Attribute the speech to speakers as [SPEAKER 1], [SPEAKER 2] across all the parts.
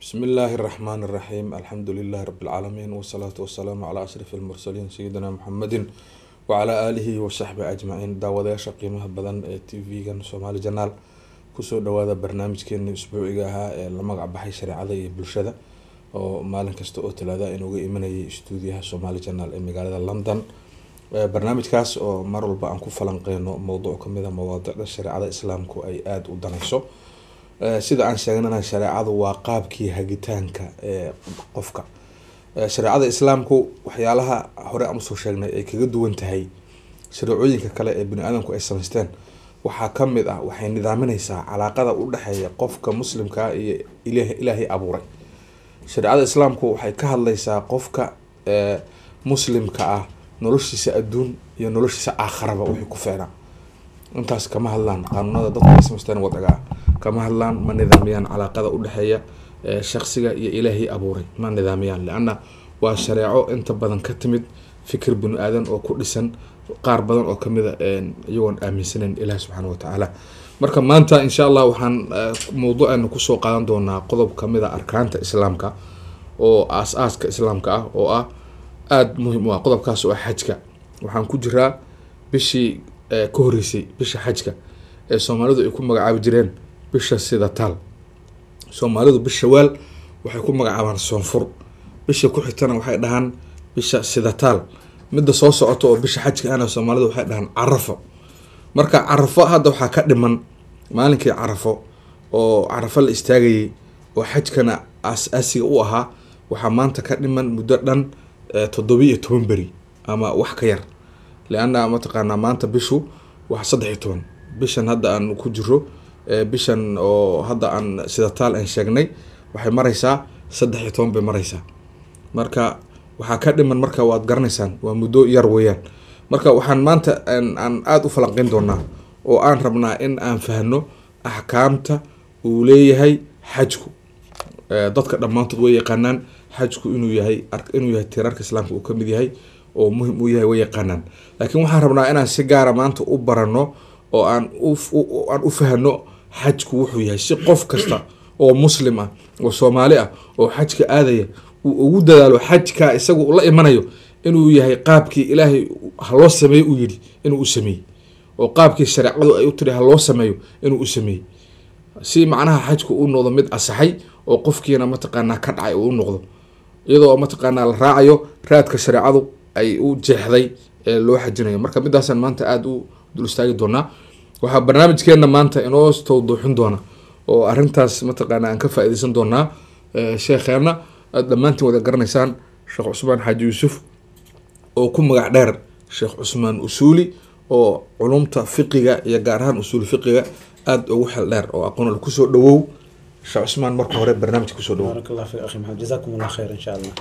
[SPEAKER 1] بسم الله الرحمن الرحيم الحمد لله رب العالمين والصلاة والسلام على أشرف المرسلين سيدنا محمد وعلى آله وصحبه أجمعين daawadayaasha qiimaha badan ee tv-gan soomaali janaal kusoo dhawaada barnaamijkeeni isbuuciga ahaa ee la magac baxay shareecada iyo bulshada oo maalin kasta oo talaada inuga imanayay stuudiyaha soomaali janaal ee magaalada london barnaamijkaas oo mar walba aan ku falanqeyno mowduuc kamid a mawaadicda shareecada islaamku ay aada u danayso sida aan sheegnana shareecadu waa qaabkii hagitaanka ee qofka shareecada islaamku waxyaalaha hore aan usoo sheegnay ay kaga duwan tahay shareecooyinka kale ee bani aadamku ay samaysteen waxaa kamid ah waxay nidaamineysaa calaaqada u dhexeeya qofka muslimkaa iyo ilaahay abuuray shareecada islaamku waxay ka hadleysaa qofka muslimka ah noloshiisa adduun iyo noloshiisa aakharaba wixii ku ficnaa intaas kama hadlaan qaanuunada dadka ay samaysteen wadaga ah kama hadlaan ma nidaamiyaan calaaqada udhexeeya shaksiga iyo ilaahay abuuray ma nidaamiyaan leanna waa shareeco inta badan ka timid fikir bini aadan oo ku dhisan qaar badan oo kamid a iyagoon aaminsaneyn ilaah subxaana watacaala marka maanta insha allah waxaan mawduuceena kusoo qaadan doonaa qodob kamid a arkaanta islaamka oo aas-aaska islaamka ah oo ah aada muhiim u ah qodobkaas oo ah xajka waxaan ku jiraa bishii ka horeysay bisha xajka ee soomaalidu ay ku magacaabi jireen bisha sidataal soomaalidu bisha waal waxay ku magacaabaan soonfur bisha ku xigtana waxay dhahaan bisha sidataal midda soo socota oo bisha xajka ana soomaalidu waxay dhahaan carafo marka carafo hadda waxaa ka dhiman maalinkii carafo oo carafo la istaagayay oo xajkana aas-aasiga u ahaa waxaa maanta ka dhiman muddo dhan toddoba iyo toban beri ama wax ka yar leanna mataqaanaa maanta bishu wax saddex iyo toban bishan hadda aan ku jiro bishan oo hadda aan sidataal aan sheegnay waxay mareysaa saddex iyo toban bay mareysaa marka waxaa ka dhiman marka waad garanaysaan waa muddo yar weeyaan marka waxaan maanta aan aada u falanqeyn doonaa oo aan rabnaa in aan fahno axkaamta uu leeyahay xajku dadka dhammaantood way yaqaanaan xajku inuu yahay inuu yahay tiirarka islaamka uu kamid yahay oo muhim uu yahay way yaqaanaan laakiin waxaan rabnaa inaan si gaara maanta u barano oo aan aan u fahno xajku wuxuu yahay si qof kasta oo muslim ah oo soomaali ah oo xajka aadaya uu ugu dadaalo xajka isagu la imanayo inuu yahay qaabkii ilaahay haloo sameeyo uu yidhi inuu u sameeyey oo qaabkii shareecadu ay u tiri haloo sameeyo inuu u sameeyey si macnaha xajku u noqdo mid asaxay oo qofkiina mataqaanaa ka dhacay uu u noqdo iyadoo mataqaanaa la raacayo raadka shareecadu ay u jeexday ee loo xajinayo marka midaasaan maanta aada u dul istaagi doonaa waxaa barnaamijkeena maanta inoo tawduuxin doona oo arintaas mataqaana aan ka faa-ideysan doonaa sheekheena aada dhammaantiin wada garanaysaan sheekh cusmaan xaaji yuusuf oo ku magac dheer sheekh cusmaan usuuli oo culumta fiqiga iyo gaar ahaan usuuli fiqiga aada ugu xel dheer oo aqoonal kusoo dhawow sheekh cusmaan marka hore barnaamijka kusoo dhawow
[SPEAKER 2] baarak allah fi akhi maxamed jazakum allah khayr insha allah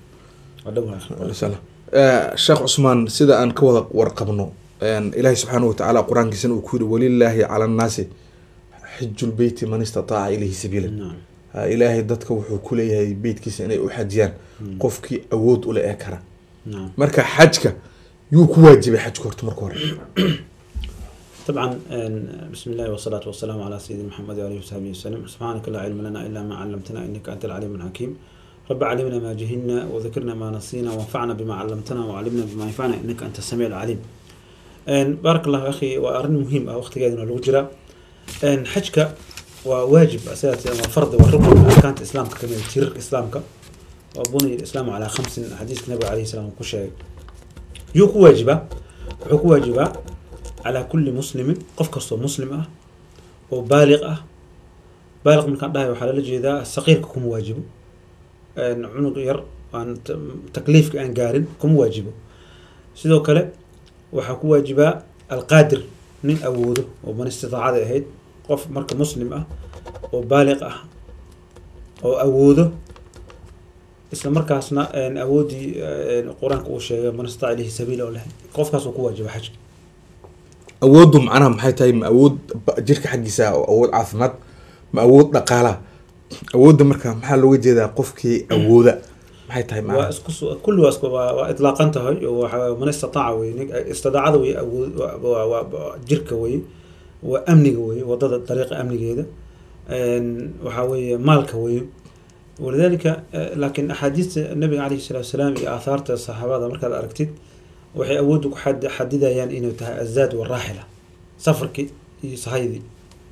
[SPEAKER 1] sheekh cusmaan sida aan ka wada warqabno ilaahay subxaana watacaala qur-aankiisana uu ku yiri walilaahi cala annaasi xijulbeyti man istataaca ilayhi sabiila ilaahay dadka wuxuu kuleeyahay beytkiisa inay u xajiyaan qofkii awood ule ee kara marka xajka yuu ku waajibay xajka horta marka hore
[SPEAKER 2] طبعا بسم الله والصلاة والسلام على سيدنا محمد وعلى آله وصحبه وسلم سبحانك لا علم لنا إلا ما علمتنا إنك أنت العليم الحكيم رب علمنا ما جهلنا وذكرنا ما نسينا وانفعنا بما علمتنا وعلمنا بما ينفعنا إنك أنت السميع العليم بارك الله أخي وأرن مهم وقت قاعدين الوجرة حجك وواجب أساسي وفرض وركن من أركان الإسلام كما تيرك إسلامك وبني الإسلام على خمس حديث النبي عليه السلام وكل شيء يوك واجبة حكو واجبة على كل مسلم قف كستو مسلم أه وبالغ أه بالغ من كان داهي وحلال جيدا الصغير كم واجب عنق ير وان تكليف كان قارن كم واجب سيدو كله waxaa ku waajibaa alqaadir nin awoodo oo man istidaacada ahayd qof marka muslim ah oo baaliq ah oo awoodo isla markaasna awooddii qur-aanka uu sheegay man istaaca ilayhi sabiila oo leh qofkaas uu ku waajiba xajka
[SPEAKER 1] awooddu macnaha maxay tahay ma awood jirka xaggiisa oo awood caafimaad ma awood dhaqaala awoodda marka maxaa looga jeedaa qofkii awooda maxay tahay
[SPEAKER 2] waa isku kulli waa isku waa waa itlaaqan tahay oo waxa man istataaca wey nin istidaacada wey awood waa waa jirka wey waa amniga wey wadada dariiqa amnigeeda waxaa weeye maalka wey walidalika eh, laakiin axaadiista nabiga calayhi salaatu wasalaam iyo aathaarta saxaabada markaad aragtid waxay awoodda ku xad- xadidayaan inuu tahay azaad waraaxila safarkii iyo sahaydii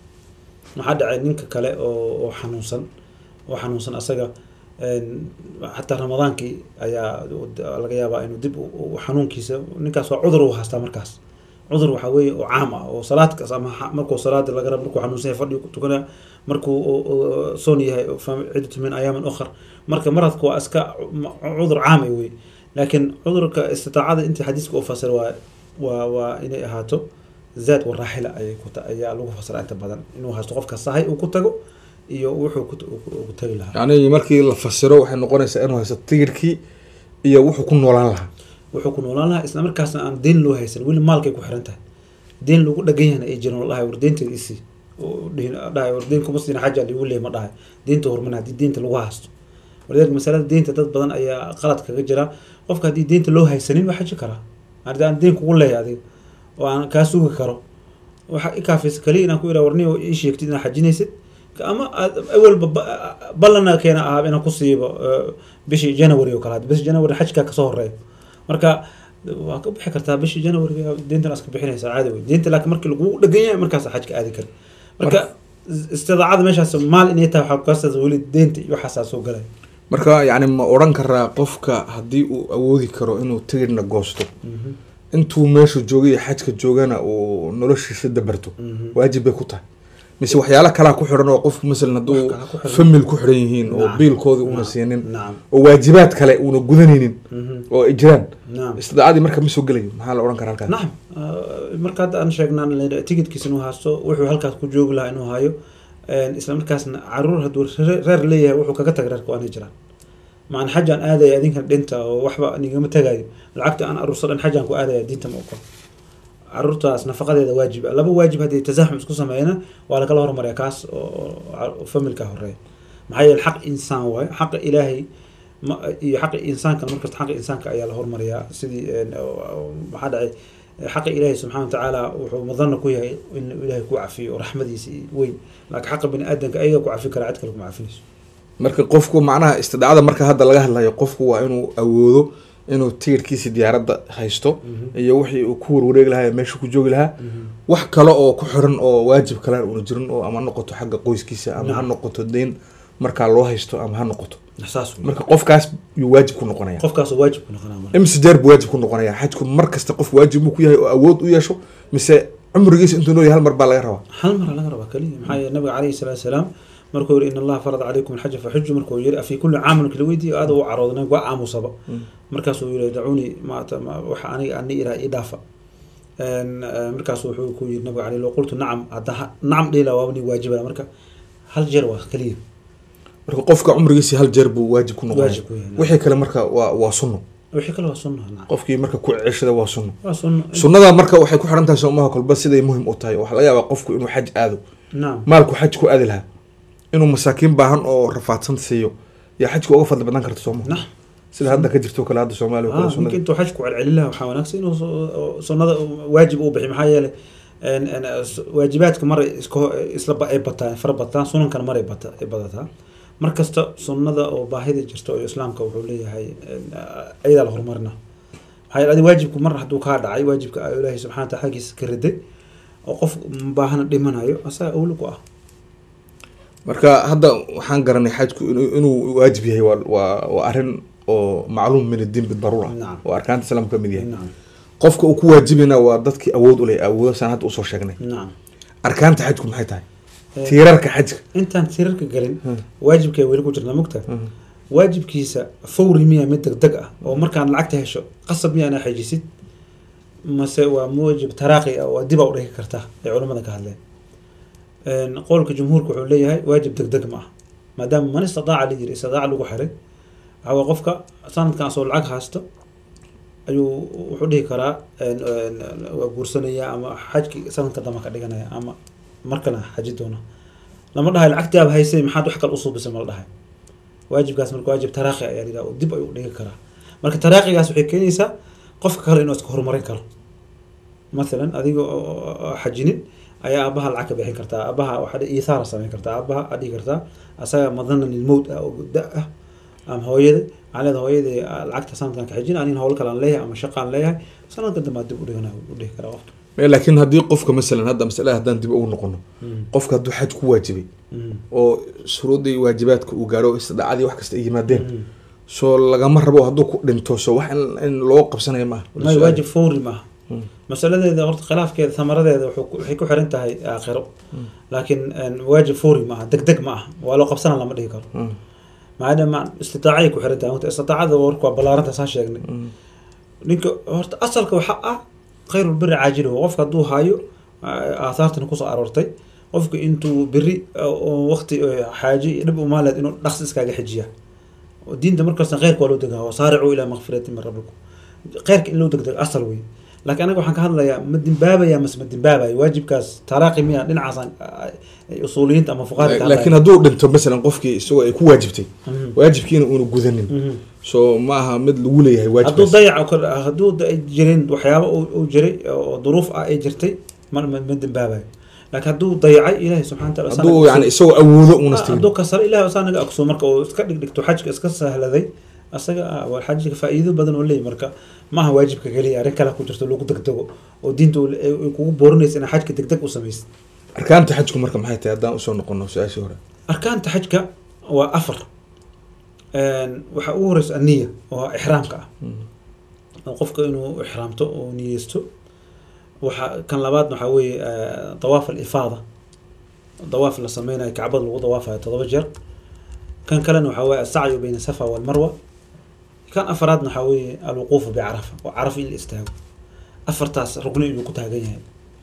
[SPEAKER 2] maxaa dhacay ninka kale oo oo xanuunsan oo xanuunsan asaga een, xataa ramadaankii ayaa laga yaabaa inuu dib u- u- xanuunkiisa ninkaas waa cudur uu haystaa markaas cudur waxaa weeye oo caam ah oo salaad kas ama xa- markuu salaada laga rabo markuu xanuunsan yahay fadhiga ku tukanaya markuu oo- oo soon yahay fa- ciddatu min ayaamin ukhar marka maradku waa iska cu- cudur caam ah wey laakiin cudurka istitaacada intii xadiiska u fasir waa waa waa inay ahaato zaad waraaxila ayay ku ta- ayaa lagu fasiraa inta badan inuu haysto qofka sahay uu ku tago iyo wuxuu ku uu ku tagi lahaa
[SPEAKER 1] yani markii la fasiro waxay noqonaysaa inuu haysto tigirkii iyo wuxuu ku noolaan lahaa
[SPEAKER 2] wuxuu ku noolaan lahaa isla markaasna aan deyn loo haysan weli maalkay ku xiran tahay deyn lagu dhagan yahna ay jiran dhahay war deynteeda isii oo dhihin dhahay war deyn kuma siina xaja ligu leey ma dhahay deynta hormana haddii deynta lagu haysto walidaalika masalada deynta dad badan ayaa qalad kaga jira qofka haddii deynta loo haysanin waa xaji karaa haddii aan deyn kugu leeyahay adiga oo aan kaa sugi karo waxa i kaafaysa kaliya inaan ku iraa warniyo ii sheegtid inaad xajinaysid ama aad awalba ba- ballana keena ahaa inaan ku siibo eh, bishii january oo kale hadda bishii january xajkaa kasoo horeeyo marka waa ka bixi kartaa bishii january deyntan aska bixinaysaa caadi wey deynta laakiin markii lagu dhagan yahay markaas xajka aadi kari marka istidaacada meeshaas maal inay tahay waxaa kukaasas weli deynta iyo waxaasaa soo galay
[SPEAKER 1] marka yani ma odhan karaa qofka haddii uu awoodi karo inuu tigirna goosto intuu meeshu joogay iyo xajka joogana uu noloshiisa dabarto waajib bay ku tahay mise waxyaala kalaa ku xidhan oo qofku masalan hadduu
[SPEAKER 2] Wax kalaa ku xidhan.
[SPEAKER 1] famil ku xidhan yihiin oo
[SPEAKER 2] Nacam.
[SPEAKER 1] biilkoodii una
[SPEAKER 2] Nacam.
[SPEAKER 1] siinin
[SPEAKER 2] nacam
[SPEAKER 1] oo waajibaad kale una gudanaynin
[SPEAKER 2] Mhm.
[SPEAKER 1] oo ay jiraan
[SPEAKER 2] nacam
[SPEAKER 1] istidaacadii marka ma soo gelayo maxaa la odhan karaa halkaas
[SPEAKER 2] nacam Ah, marka hadda aan sheegnaan la- tigidkiisa inuu haysto wuxuu halkaas ku joogi lahaa inuu hayo een, isla markaasna caruur hadduu re- reer leeyahay wuxuu kaga taga reerka waana jiraan macana xajaan aadaya adinkan dhinta oo waxba nigama tagayo lacagta aan aruursa dhan xajaan ku aadaya diinta ma ogol caruurtaas nafaqadeeda waajib ah laba waajib haddii tasaxum isku sameeyana waa lagala hormarya kaas oo oo familka horeeya maxaa yeele xaq insaan waayo xaqa ilaahay ma iyo xaqa insaanka markasta xaqa insaanka ayaa la hormariyaa sidii een, oo- oo- maxaa dhacay xaqa ilaahay subxaana wa tacaala wuxuu mudana ku yahay in ilaahay ku cafiyo oo raxmadiisa weyn laakiin xaqa bini aadamka ayaga ku cafi karaa cid kale kuma cafinayso
[SPEAKER 1] marka qofku macnaha istidaacada marka hadda laga hadlayo qofku waa inuu awoodo inuu tigirkiisi diyaaradda haysto iyo wixii uu ku warwareegi lahaa ee meesha ku joogi lahaa wax kale oo ku xiran oo waajib kale una jirin oo ama ha noqoto xagga qoyskiisa ama ha
[SPEAKER 2] Nacam.
[SPEAKER 1] noqoto deyn markaa loo haysto ama ha noqoto
[SPEAKER 2] saas wey.
[SPEAKER 1] marka qofkaas yuu waajib ku noqonaya
[SPEAKER 2] qofkaasoo waajib ku noqonaa marka
[SPEAKER 1] imse jeer buu waajib ku noqonaya xajku mar kasta qof waajib buu ku yahay oo awood u yeesho mise cumrigiisa intuu nool yahay hal mar baa laga rabaa
[SPEAKER 2] hal mara laga rabaa kaliya maxaa yeele nabiga calayhi salaatu wasalaam markuu yiri in allaha farada calaykum alxaja faxuju markuu yiri afi kulli caamin kala weydiiyo aada u caroodnay waa aamusaba markaasuu yiri dacuuni maata ma- waxa aniga ani iraa ii dhaafa Een, eh, markaas wuxuu ku yiri nabiga calayhi qultu nacam hadda ha- nacam dhila waa ni waajibana marka hal jeer waa kaliya
[SPEAKER 1] marka qofka cumrigiisi hal jeer buu waajib ku noqonaya
[SPEAKER 2] waajib ku yahay
[SPEAKER 1] wixii kale marka waa waa sunno
[SPEAKER 2] wixii kale waa sunna nacam
[SPEAKER 1] qofkii marka ku ceshada waa sunno
[SPEAKER 2] waa sunna
[SPEAKER 1] sunnada marka waxay ku xiran tahay soomaha kolba siday muhim u tahay waxaa laga yaabaa qofku inuu xaj aado
[SPEAKER 2] nacam
[SPEAKER 1] maalku xaj ku aadi lahaa inuu masaakiin baahan oo rafaadsan siiyo yaa xajka uga fadli badan karta sooma
[SPEAKER 2] nacam
[SPEAKER 1] sida hadda ka jirto kale hadda soomaaliya oo
[SPEAKER 2] ah
[SPEAKER 1] kale
[SPEAKER 2] ninka
[SPEAKER 1] sunnada
[SPEAKER 2] intuu xaj ku celcelin lahaa waxaa wanaagsan inuu so- oo sunnada waajib uu bixiy maxaa yeelay een, een, s- waajibaadka maray iska isla ba- ay bataan fara bataan sunankana maray bata ay badataa mar kasta sunnada oo baahida jirta oo islaamka wuxuu leeyahay een, ayadaa la horumarina maxaa yeele adi waajibku mar hadduu kaa dhacay waajibka ah ilaahay subxana wa taala xaggiisa ka riday oo qof baahana dhimanayo asaga awli ku ah
[SPEAKER 1] marka hadda waxaan garanay xajku inuu inuu waajib yahay waa waa waa arrin oo macluum min addiin bidaruura
[SPEAKER 2] Nacam.
[SPEAKER 1] oo arkaanta islaamka ka mid yahay
[SPEAKER 2] nacam
[SPEAKER 1] qofka uu ku waajibina waa dadkii awood u leh awoodo saan hadda usoo sheegnay
[SPEAKER 2] nacam
[SPEAKER 1] arkaanta xajku maxay tahay
[SPEAKER 2] Eh,
[SPEAKER 1] tiirarka xajka
[SPEAKER 2] intaan tirarka gelin
[SPEAKER 1] Hmm.
[SPEAKER 2] waajibkay weli ku jirnaa mogtaa
[SPEAKER 1] Mhm.
[SPEAKER 2] waajibkiisa fawri miya mid degdeg ah oo markaan lacagta hesho qasab miya inaa xajisid mase waa muwajib taraaqi ah oo dib aa u dhigi kartaa ay culamada ka hadleen Een, qowlka jumhuurka wuxuu leeyahay waajib degdeg ma ah maadaama man istidaaca la yiri istidaaca lagu xiray waxaa waa qofka sanadkan asoo lacag haysto ayuu wuxuu dhihi karaa een, een, waa guursanaya ama xajki sanadka dama ka dhiganaya ama markana xaji doona lama dhahay lacagtaaba haysay maxaad wax kale usuubisay ma la dhahay waajibkaas marka waajib taraaqi ayaa la yidhaha oo dib ayuu u dhigi karaa marka taraaqigaas waxay keenaysaa qofka kale inuu iska horumarin karo mathalan adiga oo xajinin ayaa aabaha lacag ka bixin kartaa aabaha waxaa dhihi- iithaara samayn kartaa aabaha aad dhihi kartaa asaga madanan lilmowt ah oo da ah ama hooyada waxaa leedahay hooyadii ah, lacagta sanadkan ka xijin anin howl kale aan leeyahay ama shaqa aan leeyahay sanadka dambe aad dib u dhigana u dhihi karaa waqti
[SPEAKER 1] laakiin haddii qofka masalan hadda masalada haddaan dib ugu noqono qofka hadduu xaj ku waajibay oo shuruuddii waajibaadka uu gaaro istidhaacadii wax kasta ay yimaadeen soo lagama rabo hadduu ku dhinto so wax in, in loo qabsanayo maaha
[SPEAKER 2] may waajib fawri maaha masaladeeda horta khilaafkeeda samaradeeda wuxuu ku- waxay ku xiran tahay aakhiro laakiin een, waajib fawri maaha deg deg ma aha waa loo qabsana lama dhihi karo
[SPEAKER 1] Mm.
[SPEAKER 2] maadaama istidaacay ku xiran tahay horta istidaacada warka waa ballaaranta saa sheegnay ninka horta asalka waxa ah khayrulbiri caajiluhu qofka hadduu hayo aa- aahaartana kusoo aroortay qofka intuu beri oo waqti oo xaaje iyo dhib umaaleed inuu dhaqsi iskaaga xijiya oo diinta markasta khayrka waa loo degaa wasaaricuu ilaa makfirati min rabbikum khayrka in loo degdego asal wey laakiin anaga waxaan ka hadlayaa ma dimbaabaya mase ma dimbaabayo waajibkaas talaaqi miya dhinacaasaan ay usuuliyiinta ama fuqaada ka
[SPEAKER 1] laakiin hadduu dhinto masalan qofkii isagoo ay ku waajibtay
[SPEAKER 2] hadlayaan.
[SPEAKER 1] waajibkiina uuna gudanin
[SPEAKER 2] Mhm.
[SPEAKER 1] so ma aha mid lagu leeyahay
[SPEAKER 2] hadduu
[SPEAKER 1] waajibkaas
[SPEAKER 2] dayac kor hadduu da- ay jirin waxyaabo uu- uu jiray oo duruuf ah ay jirtay ma ma ma dembaabayo laakiin hadduu dayacay ilaahay subxana wataala saa
[SPEAKER 1] hadduu
[SPEAKER 2] naga
[SPEAKER 1] yani
[SPEAKER 2] ogsoon-
[SPEAKER 1] isagoo awoodo
[SPEAKER 2] Ah,
[SPEAKER 1] uuna stigin
[SPEAKER 2] hadduu kasaro ilahay saa naga ogso marka uu iska dhigdhigto xajka iska sahladay asaga ah, waa xajka faa'iido badan oo leeyahy marka maaha waajibka keliya arrin kale ku jirto lagu degdego oo diinta uu- ay ay kugu boorinaysa inaa xajka degdeg u samaysid
[SPEAKER 1] arkaanta xajku marka maxay tahay haddaan usoo noqono su-aashii hore
[SPEAKER 2] arkaanta xajka waa afar Een, waxaa ugu horeysa aniya oo ixraamka ah oo qofka inuu ixraamto oo niyeysto waxa kan labaad waxaa weeye eh, dawaaf alifaada dawaaf la sameynayo kacbada lagu dawaafayo todoba jeer kan kalena waxaa weeye asacyu bayna safa walmarwa kan afaraadna waxaa weeye alwuquufu bicarafa oo caraf in la istaago afartaas rugni inuu ku taagan yahay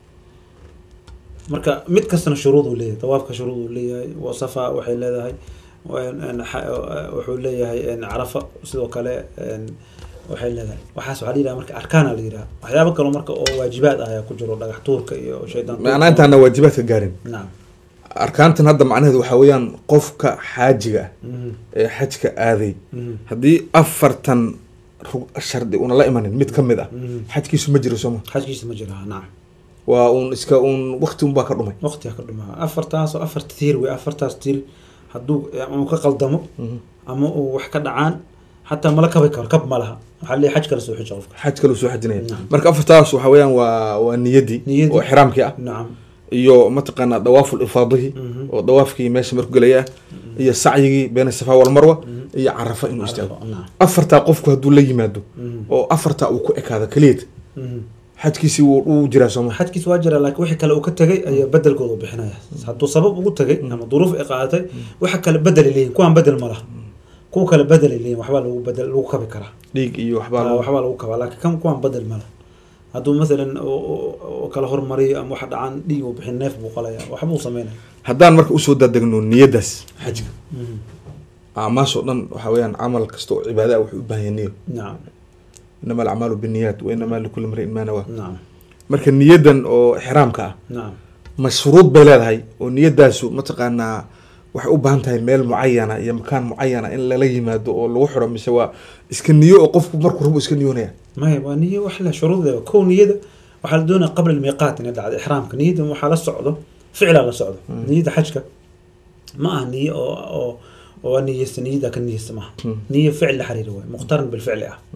[SPEAKER 2] marka mid kastana shuruud uu leeyahay dawaafka shuruud uu leeyahay wa safa waxay leedahay een- een xa- wuxuu leeyahay een carafa sidoo kale een waxay leedahay waxaas waxaa la yidhaha marka arkaana la yidhaha waxyaabo kaloo marka oo waajibaad ah ayaa ku jiro dhagax tuurka iyo shaydaan tuurka.
[SPEAKER 1] macnaa intaana waajibaadka gaarin
[SPEAKER 2] nacam
[SPEAKER 1] arkaantan hadda macnaheedu waxaa weeyaan qofka xaajiga ah
[SPEAKER 2] Mhm,
[SPEAKER 1] ee xajka aaday
[SPEAKER 2] mhm,
[SPEAKER 1] haddii afartan rug- shardi una la imanin mid ka mid ah
[SPEAKER 2] mhm.
[SPEAKER 1] xajkiisu ma jiro sooma
[SPEAKER 2] xajkiisa ma jira nacam
[SPEAKER 1] waa uun iska uun waqti unbaa ka dhumay
[SPEAKER 2] waqtiga ka dhumaa afartaas oo afarta tiir wey afartaas tiir hadduu ama uu ka qaldamo
[SPEAKER 1] Mhm.
[SPEAKER 2] ama uu wax ka dhacaan xataa mala kabi karo kab ma laha waxaa leeyahay xaj kala soo xija qofka
[SPEAKER 1] xaj kaluu soo xajinaya
[SPEAKER 2] Nacam.
[SPEAKER 1] marka afartaas waxaa weeyaan waa waa niyadii
[SPEAKER 2] Niyadii.
[SPEAKER 1] oo ixraamkii ah
[SPEAKER 2] nacam
[SPEAKER 1] iyo mataqaanaa dawaaful ifaadihi
[SPEAKER 2] Mhm.
[SPEAKER 1] oo dawaafkii meesha marku gelaya iyo sacyigii beena safa walmarwa iyo carafa inuu istaago
[SPEAKER 2] nacam
[SPEAKER 1] afartaa qofku hadduu la yimaado
[SPEAKER 2] Mhm.
[SPEAKER 1] oo afartaa uu ku ekaado keliyeed
[SPEAKER 2] Mhm.
[SPEAKER 1] xajkiisii wuu uu jiraa sooma
[SPEAKER 2] xajkiis waa jira laakiin wixii kale uu ka tegay ayaa bedelkooda u bixinaya hadduu sabab ugu tegay ama duruuf ay qaadatay waxa kale bedeli leeyihin kuwaan bedel ma laha kuwa kale bedeli leeyihin waxbaa lagu bedel lagu kabi karaa
[SPEAKER 1] dhiig iyo waxbaa
[SPEAKER 2] Ah,
[SPEAKER 1] lagu-
[SPEAKER 2] waxbaa lagu kabaa laakiin kan kuwaan bedel ma laha hadduu maalan oo- oo oo kala hormariyo ama waxa dhacaan dhiig uu bixin neef buu qalaya waxbuu sameynaya
[SPEAKER 1] haddaan marka usoo daadegno niyadaas xajka
[SPEAKER 2] Mhm.
[SPEAKER 1] acmaashoo dhan waxaa weeyaan camal kasta oo cibaada ah wuxuu u baahan yahay niyo
[SPEAKER 2] nacam
[SPEAKER 1] inama alacmaalu binniyaat wa inamaa likulli mriin maa nawaa
[SPEAKER 2] nacam
[SPEAKER 1] marka niyadan oo ixraamka ah
[SPEAKER 2] nacam
[SPEAKER 1] ma shuruud bay leedahay oo niyadaasu mataqaanaa waxay u baahan tahay meel mucayana iyo makaan mucayana in lala yimaado oo lagu xiro mise waa iska niyo oo qofku markuu rabo iska niyoonaya
[SPEAKER 2] maya waa niyo wax leh shuruudeeda kow niyada waxaa la doonaya qabla almiiqaat inay dhacdo ixraamka niyada waxaa la socdo ficlaa la socdo niyada xajka ma aha niyo oo oo oo waa niyeysta niyada ka niyeysta maaha
[SPEAKER 1] Mm.
[SPEAKER 2] niyo ficil la xiriira waay muqtaran bilficli ah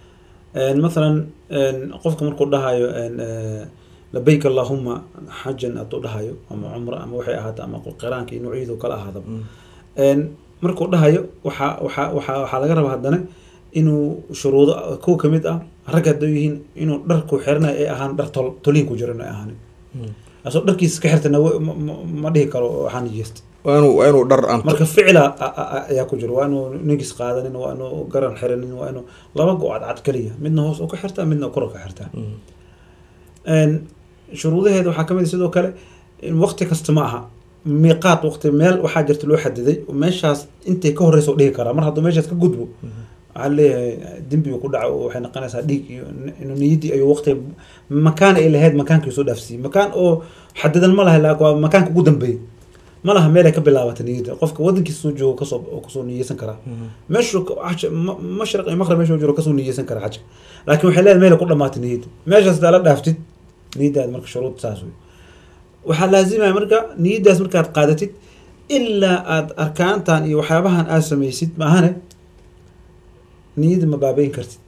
[SPEAKER 2] een mathalan een qofka markuu dhahayo een eh, labayk allahuma xajan hadduu dhahayo ama cumra ama waxay ahaato ama qiraanka iyo nuucyadu kala ahaadaba een markuu dhahayo waxaa waxaa waxaa waxaa laga rabaa haddana inuu shuruudo kow ka mid ah rag hadduu yihiin inuu dharku xiranayo ay ahaan dhar tol toliin ku jiro inay ahaanin asoo dharkiisa ka xirtana wa- ma- ma- ma dhihi karo waxaa nijeysta
[SPEAKER 1] waa inuu waa inuu dhar aan
[SPEAKER 2] marka ficila a- a- a- ayaa ku jiro waa inuu nigis qaadanin waa inuu garan xiranin waa inuu laba go-cad cad keliya midna hoos u ka xirtaa midna kor u ka xirtaa
[SPEAKER 1] Mm.
[SPEAKER 2] een shuruudaheeda waxaa ka mid ah sidoo kale in waqti kasta ma aha miiqaat waqti meel waxaa jirta loo xadiday oo meeshaas intay ka horeysa u dhihi karaa mar hadduu meeshaas ka gudbo waxaa leeyahay dembiga ku dhaco oo waxay noqonaysaa dhiig iyo inuu niyaddii ayuu waqti makaan ay lahayd makaankii soo dhaafsiiyey makaan oo xadidan ma laha laakiin waa makaanka ugu dambeeyey ma laha meel ay ka bilaabata niyadda qofka wadankiisa soo joogo kasoo oo kasoo niyeysan karaa meeshuu ka- xaj- ma- mashriq iyo maqrib meeshuu jiro kasoo niyeysan karaa xajka laakiin waxay leedahay meel ay ku dhamaatay niyadda meeshaas hadaa la dhaaftid niyaddaada marka shuruud saas wey waxaa laazimaya marka niyaddaas markaad qaadatid ilaa aad arkaantan iyo waxyaabahan aad samaysid maahane niyadda ma baabeyn kartid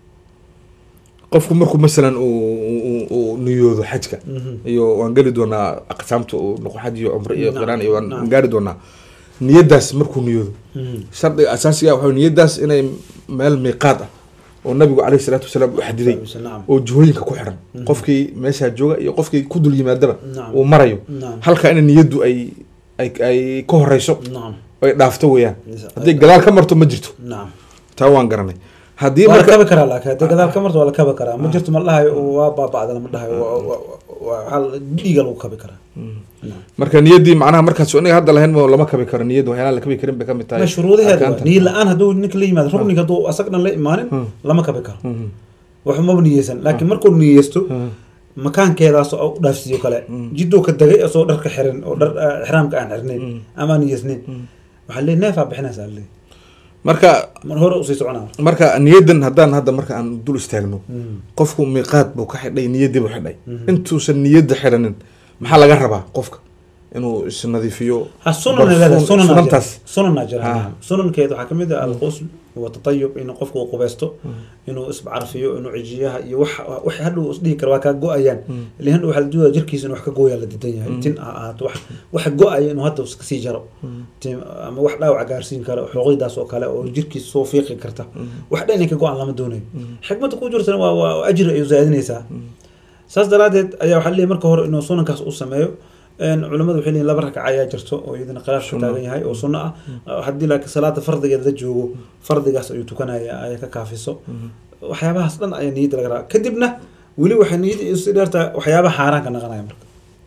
[SPEAKER 1] qofku markuu masalan uu- uu uu niyoodo xajka
[SPEAKER 2] Mhm.
[SPEAKER 1] iyo waan geli doonaa aqsaamta uu noqo xaj iyo cumre iyo
[SPEAKER 2] Naam,
[SPEAKER 1] qiraan iyo waan
[SPEAKER 2] naam.
[SPEAKER 1] gaari doonaa niyadaas markuu niyoodo
[SPEAKER 2] Mhm.
[SPEAKER 1] shardiga asaasiga waxa niyadaas inay meel miiqaad ah oo nabigu caleyhi salaatu wasalaam u xadiday
[SPEAKER 2] nacam
[SPEAKER 1] oo jihooyinka ku xiran
[SPEAKER 2] Mhm.
[SPEAKER 1] qofkii meeshaa jooga iyo qofkii ku dul yimaadaba
[SPEAKER 2] nacam
[SPEAKER 1] uu marayo
[SPEAKER 2] nacam
[SPEAKER 1] halka in niyaddu ay ay ay ka horeyso
[SPEAKER 2] nacam
[SPEAKER 1] ay dhaafto weeyaan haddii gadaal ka marto ma jirto
[SPEAKER 2] nacam
[SPEAKER 1] taa waan garanay haddii
[SPEAKER 2] waa la
[SPEAKER 1] marka
[SPEAKER 2] kabi karaa laakiin haddii gadaal ka marto waa la kabi karaa ma jirto ma la dhahayo waa baaba'da lama dhahayo waa- waa- waa- waxaa la- dhiiga lagu kabi karaa Nacam.
[SPEAKER 1] marka niyaddii macnaha markaas inaga hadda lahayn ma lama kabi karo niyadda waxyaalaha la kabi karin bay ka mid tahay
[SPEAKER 2] ma shuruudaheeda waa.
[SPEAKER 1] arkaanta.
[SPEAKER 2] niyo la-aan hadduu ninka la yimaado rukniga hadduu asag dhan la imaanin
[SPEAKER 1] Hmm.
[SPEAKER 2] lama kabi karo
[SPEAKER 1] Mhm.
[SPEAKER 2] wax maba niyeysan laakiin markuu niyeysto
[SPEAKER 1] Mhm.
[SPEAKER 2] makaankeedaas oo u dhaafsiiyo kale
[SPEAKER 1] Mm.
[SPEAKER 2] jiduu ka degay asoo dharka xiran oo dhar eh, ixraamka aan xirnayn
[SPEAKER 1] Mm.
[SPEAKER 2] ama aan niyeysnayn
[SPEAKER 1] Mm.
[SPEAKER 2] waxaa leeyahay neefaa bixinaysaa leeyahay
[SPEAKER 1] marka
[SPEAKER 2] mar hore usii soconaa
[SPEAKER 1] marka niyaddan haddaan hadda marka aan dul istaagno
[SPEAKER 2] Mm.
[SPEAKER 1] qofku miiqaad buu ka xidhay niyaddii buu xidhay
[SPEAKER 2] Mhm.
[SPEAKER 1] intuusan niyadda xidhanin maxaa laga rabaa qofka inuu isnadiifiyo
[SPEAKER 2] ha sunan
[SPEAKER 1] barfuun-
[SPEAKER 2] leedahay sunan
[SPEAKER 1] sunantaas
[SPEAKER 2] sunanaa jira
[SPEAKER 1] Ah.
[SPEAKER 2] nacam. sunankeeda waxaa kamid ah alqusl watatayub inuu qofku uu qubaysto inuu iscarfiyo inuu cijiyaha iyo wax wax hadhow isdhihi kara waa kaa go-ayaan
[SPEAKER 1] Mm.
[SPEAKER 2] ilaa hadhow waxaa la doonaya jirkiisa inuu wax ka gooyaa la didan yahay
[SPEAKER 1] Mm.
[SPEAKER 2] tin ha ahaato wax wax go-aya inuu hadda iska sii jaro tin ama wax dhaawac gaarsiin kara xuquuqdaas oo kale oo jirkiisa soo fiiqi karta wax dhan inay ka go-aan lama doonayo xikmadda ku jirtana waa waa ajri ayuu zaadinaysaa saas daraadeed ayaa waxaa leeyahay marka hore inuu sunankaas u sameeyo een culimmadu waxay leeyihin laba ragca ayaa jirto oo iyadana khilaaf ka
[SPEAKER 1] Sunno.
[SPEAKER 2] taagan yahay oo sunno ah haddii laakiin salaada fardigeeda la joogo fardigaas ayuu tukanaya ayaa ka kaafiso waxyaabahaas dhan ayaa niyadda laga rabaa kadibna weli waxay niyadda isu dheertaa waxyaabaha xaaraanka naqanaya marka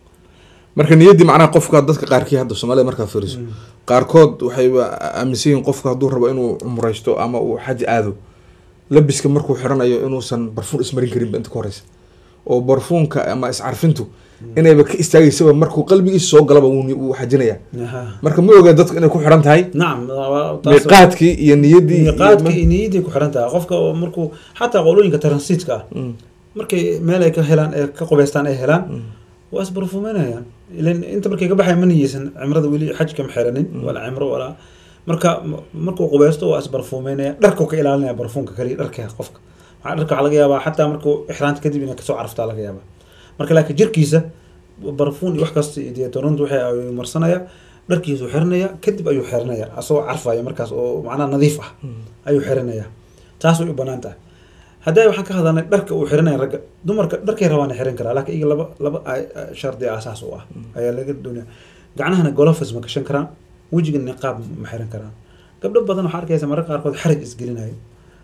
[SPEAKER 1] marka niyaddii macnaha qofka dadka qaarkii hadda soomaalida markaa fiiriso
[SPEAKER 2] Mm.
[SPEAKER 1] qaarkood waxayba aaminsan yihiin qofka hadduu rabo inuu cumraysto ama uu xaj aado labiska markuu xiranayo inuusan barfuun ismarin karinba inta ka horeysa oo barfuunka ama iscarfintu inayba ka istaagaysaba markuu qalbigiisa soo galaba wuu ni- wuu xajinaya
[SPEAKER 2] Aha.
[SPEAKER 1] marka ma ogaa dadku inay ku xiran tahay
[SPEAKER 2] nacam waa- taas-
[SPEAKER 1] miiqaadkii iyo niyaddii iyo-
[SPEAKER 2] miiqaadka iyo niyaddii ku xiran tahay qofka oo markuu xataa qolooyinka transitka ah
[SPEAKER 1] Mm,
[SPEAKER 2] markay meel ay ka helaan ee ka qubaystaan ay helaan
[SPEAKER 1] mm,
[SPEAKER 2] waa isbarfuumanayaan ilan inta markay ka baxay ma niyeysan cimrada weli xajka ma xiranin
[SPEAKER 1] Mm.
[SPEAKER 2] walaa cimro walaa marka m- markuu qubaysto waa isbarfuumeynaya dharkuu ka ilaalinaya barfuunka kaliya dharka qofka waxaa dharka waxaa laga yaabaa xataa markuu ixraanta kadib inay kasoo carftaa laga yaabaa marka laakiin jirkiisa barfuun iyo wax kasta iyo deetorant waxay ayuu marsanaya dharkiisuu xiranaya kadib ayuu xiranaya asagoo carfaya markaas oo macnaha nadiif ah
[SPEAKER 1] mm.
[SPEAKER 2] ayuu xiranaya taas way u banaan tahay hadday waxaan ka hadalnay dharka uu xiranaya ragga dumarka dharkay rabaan xiran karaa laakiin iyaga laba laba ay- ay- shardi asaas u ah ayaa laga doonaya gacnahana golofis ma gashan karaan wejiga niqaab ma xiran karaan gabdho badan waxaa arkaysa mararka qaarkood xaraj isgelinayo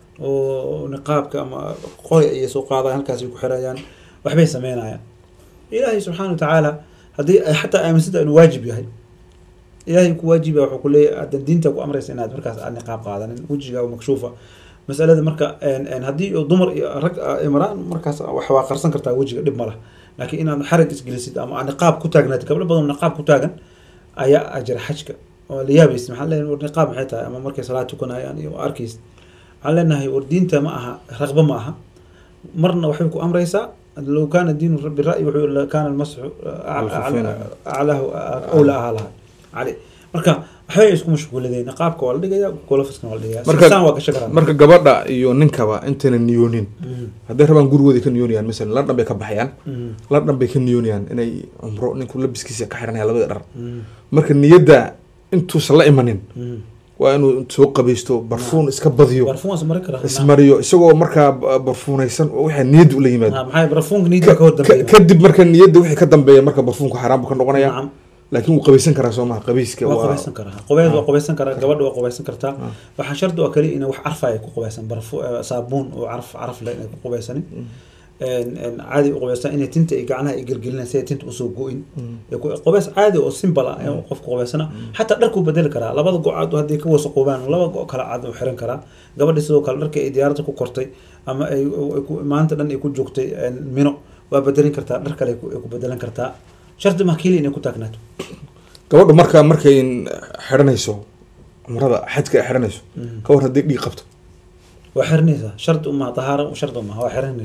[SPEAKER 2] oo niqaabka ama qori ayay soo qaadaan halkaasay ku xirayaan waxbay sameynayaan ilaahay subxaana watacaala haddii ay xataa aaminsanta inuu waajib yahay ilaahay ku waajiba wuxuu ku leeyahay haddan diinta ku amraysa inaad markaas aad niqaab qaadanin wejiga makshuufa masalada marka een- een haddii uu dumar iyo rag ay maraan markaas wax waa qarsan kartaa wejiga dhib ma lah laakiin inaad xaraj isgelisid ama aad niqaab ku taagnaatid gabdho badan oo niqaab ku taagan ayaa ajira xajka oo la yaabaysid maxaa leeyahay war niqaab maxay tahay ama markay salaad tukanayaan iyo arkaysid waxaan leenahay war diinta ma aha raqba ma aha marna waxay ku amraysaa low kaana diinu bira'yi wuxuu la kaana almasxu
[SPEAKER 1] Al-khufayna.
[SPEAKER 2] aclahu awla ahaa lahaa cali marka waxbay isku mashquuladeen niqaabka waa la dhigaya golofiskana waa la dhigaya
[SPEAKER 1] Marka-
[SPEAKER 2] saan waa gashan karaan
[SPEAKER 1] marka gabadha iyo ninkaba intayna niyoonin
[SPEAKER 2] Mhm.
[SPEAKER 1] hadday rabaan gurigooda ka niyoonayaan masalan ladhan bay ka baxayaan
[SPEAKER 2] Mhm.
[SPEAKER 1] ladhan bay ka niyoonayaan inay cumro ninku labiskiisa ka xiranaya labada dhar
[SPEAKER 2] Mhm.
[SPEAKER 1] marka niyadda intuusan la imanin
[SPEAKER 2] Mhm.
[SPEAKER 1] waa inuu soo qabaysto barfuun iska badiyo
[SPEAKER 2] barfuun waa ismari karaa
[SPEAKER 1] ismariyo isagoo markaa ba- barfuunaysan oo waxaa niyadda ula yimaado
[SPEAKER 2] Ha, maxay barfuunka niidda ka hor
[SPEAKER 1] Ka-
[SPEAKER 2] dambeeya
[SPEAKER 1] kadib marka niyadda wixii ka dambeeya marka barfuunka xaaraan buu ka noqonaya
[SPEAKER 2] nacam
[SPEAKER 1] laakiin wuu qabaysan karaa soo maha qabayska
[SPEAKER 2] waa
[SPEAKER 1] waa
[SPEAKER 2] qubaysan karaa qubeys waa
[SPEAKER 1] Ah.
[SPEAKER 2] qubaysan karaa gabadha waa qubaysan kartaa
[SPEAKER 1] Ah.
[SPEAKER 2] waxaa shardi oo kaliya inay wax carfaya ku qubaysan barfu eh, saabuun oo caraf caraf leh inay ku qubaysanin een- een caadi u qubaystaan inay tinta iyo gacnaha ay gelgelinayaan si ay tinta usoo go-in
[SPEAKER 1] Mm.
[SPEAKER 2] Ee ku- qubays caadi oo simple ah ee qofka qubaysana xataa dharkuu bedeli karaa labada go cad hadday ka wasaqoobaan laba go kale cad uu xiran karaa gabadha sidoo kale dharka ay diyaaradda ku kortay ama ay ay ku- maanta dhan ay ku joogtay een, mino waa bedelin kartaa dhar kale ay ku- ay ku bedelan kartaa shardi ma keliya inay ku taagnaato
[SPEAKER 1] gabadha marka markay xiranayso cumrada xajka ay xiranayso
[SPEAKER 2] Mhm.
[SPEAKER 1] ka war haddii dhiig qabto
[SPEAKER 2] waa xiranaysaa shardi uma tahaara shardi uma waa xiranaysaa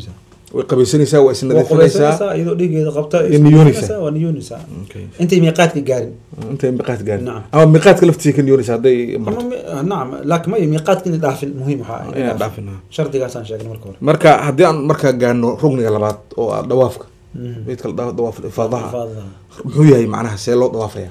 [SPEAKER 1] way qabaysanaysaa waa
[SPEAKER 2] waa
[SPEAKER 1] isnadiifinaysaa
[SPEAKER 2] qubaysanaysaa iyadoo dhiigeeda qabta
[SPEAKER 1] Iyo niyoonaysaa.
[SPEAKER 2] waa niyoonaysaa
[SPEAKER 1] Okay.
[SPEAKER 2] intay miiqaadka gaarin
[SPEAKER 1] intay miiqaad gaarin
[SPEAKER 2] Nacam.
[SPEAKER 1] ama miiqaadka laftiisa ka niyoonaysa hadday
[SPEAKER 2] ama
[SPEAKER 1] marto
[SPEAKER 2] mi- nacam laakiin ma miiqaadka inay dhaafin muhiim waxaa ah, inay
[SPEAKER 1] inaan
[SPEAKER 2] dhaafin.
[SPEAKER 1] dhaafina
[SPEAKER 2] shardigaasaan sheegnay marka hore
[SPEAKER 1] marka haddii aan markaa gaano rugniga labaad oo ah dawaafka
[SPEAKER 2] Mhm.
[SPEAKER 1] midka la dhaho dawaaf ifaadaha
[SPEAKER 2] Ifaadaha.
[SPEAKER 1] muxuu yahay macnaha see loo dawaafaya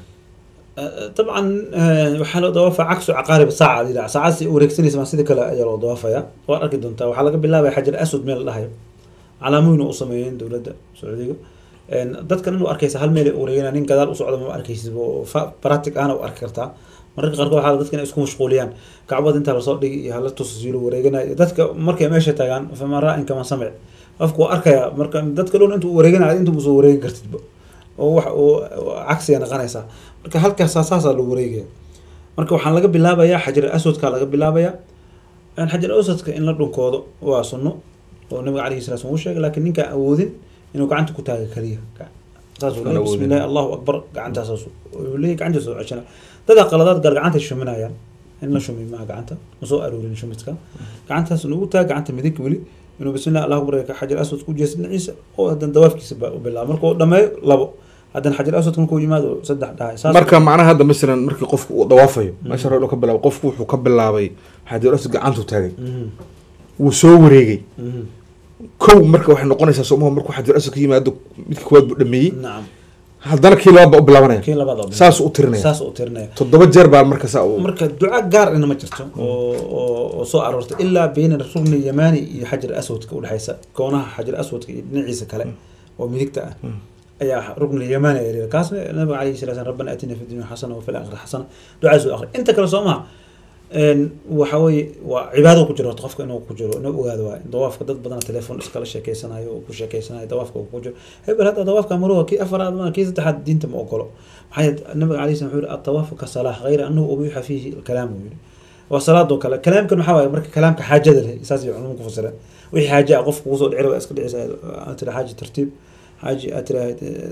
[SPEAKER 2] طبعا آه، waxaa loo dawaafaa cagsu caqaarib saaca la yidhaha saacad si wareegsanaysa maa sida kale ayaa loo dawaafaya waad arki doontaa waxaa laga bilaabaya xajar aswad meel la dhahayo calaamooyin u sameeyeen dowladda sacuudiga Een, dadkan inuu arkaysa hal meel ay wareegana nin gadaal u socda ma arkaysid oo fa- practic ahna u arki kartaa mararka qaarkood waxaa dadka inay isku mashquuliyaan kacbada intaa lasoo dhigi iyo hala tusasiilo wareeganayo dadka markay meesha tagaan fama raa-in kama samic qofku waa arkaya marka dadka dhown intuu wareeganayo intuu soo wareegi kartidba oo wax oo oo cagsiga noqonaysaa marka halkaas saasaa loo wareegaya marka waxaan laga bilaabayaa xajar aswadka laga bilaabayaa Een, xajar aswadka in la dhunkoodo waa sunno oo nabiga calayhi salatu wasallam uu sheegay laakiin ninkaan awoodin inuu gacanta ku taaga kaliya saasuu
[SPEAKER 1] Aan
[SPEAKER 2] leeyahay
[SPEAKER 1] awoodin.
[SPEAKER 2] bismillahi allahu akbar gacantaas uu leeyahay gacantaas oo ceshana dadaa qaladaad gaar gacanta shuminayaan in la shumi maaha gacanta ma soo aroorin shumidka gacantaas nugu taag gacanta midig weli inuu bismillahi allahu akbar ka xajar aswad ku jeesto dhinaciisa oo haddana dawaafkiisa ba u bilaabo markuu dhameeyo labo haddana xajar aswadka markuu yimaado saddex dhahay saas
[SPEAKER 1] marka macnaha hadda masalan markii qofku uu dawaafayo meesha hore ka bilaabo qofku wuxuu ka bilaabay xajar aswad gacantu taagay
[SPEAKER 2] Mhm,
[SPEAKER 1] wuu soo wareegay
[SPEAKER 2] mhm.
[SPEAKER 1] kow marka waxay noqonaysaa somaha markuu xajar aswad ka yimaado midka koowaad buu dhameeyey
[SPEAKER 2] nacam
[SPEAKER 1] haddana kii labaad baa u bilaabanaya
[SPEAKER 2] kii labaad oo bilaabo.
[SPEAKER 1] saas u tirinaya
[SPEAKER 2] saas u tirinaya
[SPEAKER 1] toddoba jeer baa marka saa u
[SPEAKER 2] marka duca gaar ina ma jirto oo oo- oo soo aroortay ilaa bayna rugni yamani iyo xajar aswadka udhexaysa koonaha xajar aswadka iyo dhinaciisa kale oo midigta ah ayaa rugni yamani ay leedahay kaasna nabiga calayhi salatu wasalam rabbana atina fi dunya xasana wa fil aakhirati xasana ducaas u akhri inta kale soo maha een, waxa weeye waa cibaado ku jiro horta qofka inuu ku jiro inuu ogaado waay dawaafka dad badan telefoon iskala sheekeysanayo oo ku sheekeysanayo dawaafka uu ku jiro hebel hadda dawaafka maruha kii afaraad ma kii saddexaad diinta ma ogolo maxaa yeele nabiga calayhi salam wuxuu yihi atawaafu ka salaah hayra annahu ubiixa fiihi alkalaam uu yihi waa salaadoo kale kalaamkan maxaa waaye marka kalaamka xaajada leh saas ay culumu ku fasireen wixii xaaje ah qofka kugu soo dhicira waa iska dhicisa aad tira xaaji tartiib xaaji aad tira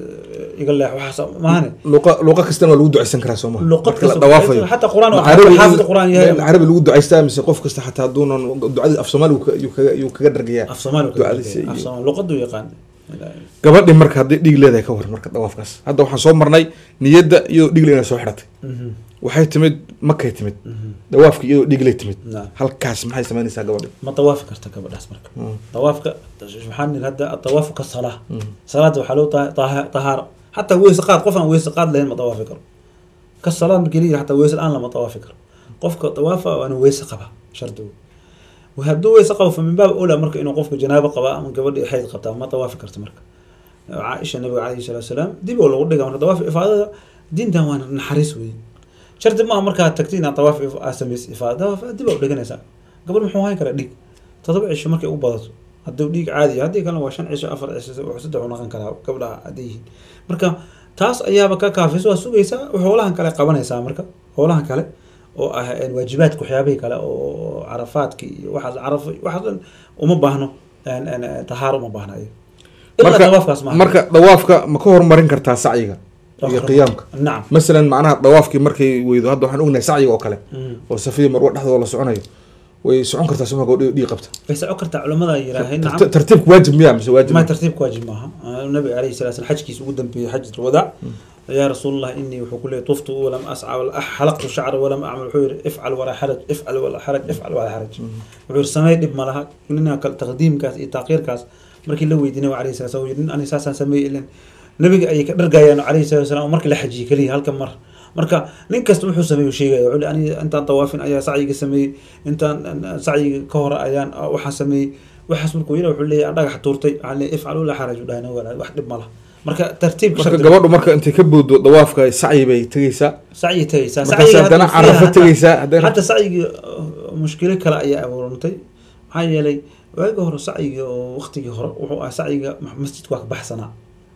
[SPEAKER 2] iga leex waxaas maahane
[SPEAKER 1] luqa luqa kastana waa lagu ducaysan karaa soo maha
[SPEAKER 2] luqad
[SPEAKER 1] marka la
[SPEAKER 2] kasta
[SPEAKER 1] dawaafayo
[SPEAKER 2] xataa quraan
[SPEAKER 1] Ma carabi-
[SPEAKER 2] xaafid quraan yahay
[SPEAKER 1] carabi lagu ducaystaa mise qof kasta xataa hadduunan ducadii af soomaali uu ka- uu kaga- uu kaga dhargayaa
[SPEAKER 2] af soomaali ku
[SPEAKER 1] ducadiisa
[SPEAKER 2] af
[SPEAKER 1] iyo-
[SPEAKER 2] soomaali luqadu yaqaan
[SPEAKER 1] gabadhi marka haddii dhiig leedahay ka war marka dawaafkaas hadda waxaan soo marnay niyadda iyadoo dhiigle inay soo xidhatay
[SPEAKER 2] Mhm,
[SPEAKER 1] waxay timid makay timid
[SPEAKER 2] mhm.
[SPEAKER 1] dawaafki iyadoo dhiigley timid
[SPEAKER 2] Naam.
[SPEAKER 1] halkaas maxay samaynaysaa gabadhi
[SPEAKER 2] ma dawaafi karta gabadhaas marka
[SPEAKER 1] Mm.
[SPEAKER 2] dawaafka waxaan nidhi hadda adawaafu ka salaa
[SPEAKER 1] Mm.
[SPEAKER 2] salaada waxaa loo taha- taha- tahaaro xataa weyse qaad qof aan weyse qaad lahayn ma dawaafi karo ka salaad markii la yidhi xataa weyse la-aan lama dawaafi karo qofka dawaafa waa inuu weyse qaba shardigu hadduu weyse qabo fa min baab ola marka inuu qofku janaabo qaba ama gabadhi xayd qabtaa ma dawaafi karto marka caaisha nabiga calayhi salaatu wasalaam dib oo lagu dhiga marka dawaafi ifaadada diintan waa naxariis weeye shardi maaha markaa tagti inaad dawaaf if- aad samaysa ifaada dawaaf dib aa u dhiganaysaa gabadh muxuu hayn karaa dhiig todoba cisho markay u badato hadduu dhiig caadi yahay, haddii kalena waa shan cisho afar cisho wuxuu saddex u noqon karaa gabdhaha hadday yihiin marka taas ayaaba ka kaafisa waa sugaysaa howlahan kale qabanaysaa marka howlahan kale oo ah een, waajibaadka waxyaabihii kale oo carafaadki iyo waxaas carafo waxaas dhan uma baahno een, een, een, tahaaro uma baahna iyo ilaa dawaafkaas maaha
[SPEAKER 1] marka dawaafka ma ka hormarin kartaa sacyiga iyo qiyaamka
[SPEAKER 2] nacam
[SPEAKER 1] masalan macnaha dawaafkii markay weydo hadda waxaan ognahay sacyiga oo kale
[SPEAKER 2] Mm.
[SPEAKER 1] oo safiya marwa dhexdooda la soconayo way socon kartaa soma gabadhi dhiig qabta
[SPEAKER 2] way socon kartaa culamada yiraahay
[SPEAKER 1] Tarti-
[SPEAKER 2] nacam
[SPEAKER 1] tartiibku waajib miya mise waajib
[SPEAKER 2] ما
[SPEAKER 1] ma
[SPEAKER 2] ترتيب واجب معها النبي عليه الصلاه والسلام حجكيس ودن في حجه الوداع يا رسول الله اني وحكوا لي طفت ولم اسعى ولا أح- حلقت شعر ولم اعمل حير افعل ولا حرج افعل ولا حرج افعل ولا حرج وحير سمي دب مالها اننا كل تقديم كاس إي تاقير كاس markii la weydiinay عليه الصلاه والسلام ani saasaan sameeyey ilan nabiga ayay ka dhargayaan عليه الصلاه والسلام markii la xajiyey kaliya halkan mar marka nin kasta wuxuu sameeyo sheegaya wuxuu ani intaan tawaafin ayaa sacyiga sameeyey intaan sacyiga ka hor ayaan waxaan sameeyey waxaas markuu yidhi wuxuu leeyahay dhagax tuurtay waxaan leeyahay ifcalu la xaraj u dhahay walaal wax dhib ma laha marka tartiib
[SPEAKER 1] marka gabadhu marka intay ka booddo dawaafka sacyi bay tegeysaa
[SPEAKER 2] sacyi tagaysaa
[SPEAKER 1] markaas haddana carafo tegeysaa haddana
[SPEAKER 2] hadda sacyigii mushkilo kale ayaa abuurantay maxaa yeelay waagi hore sacyiga oo waqtigii hore wuxuu ahaa sacyiga masjidka waa ka baxsanaa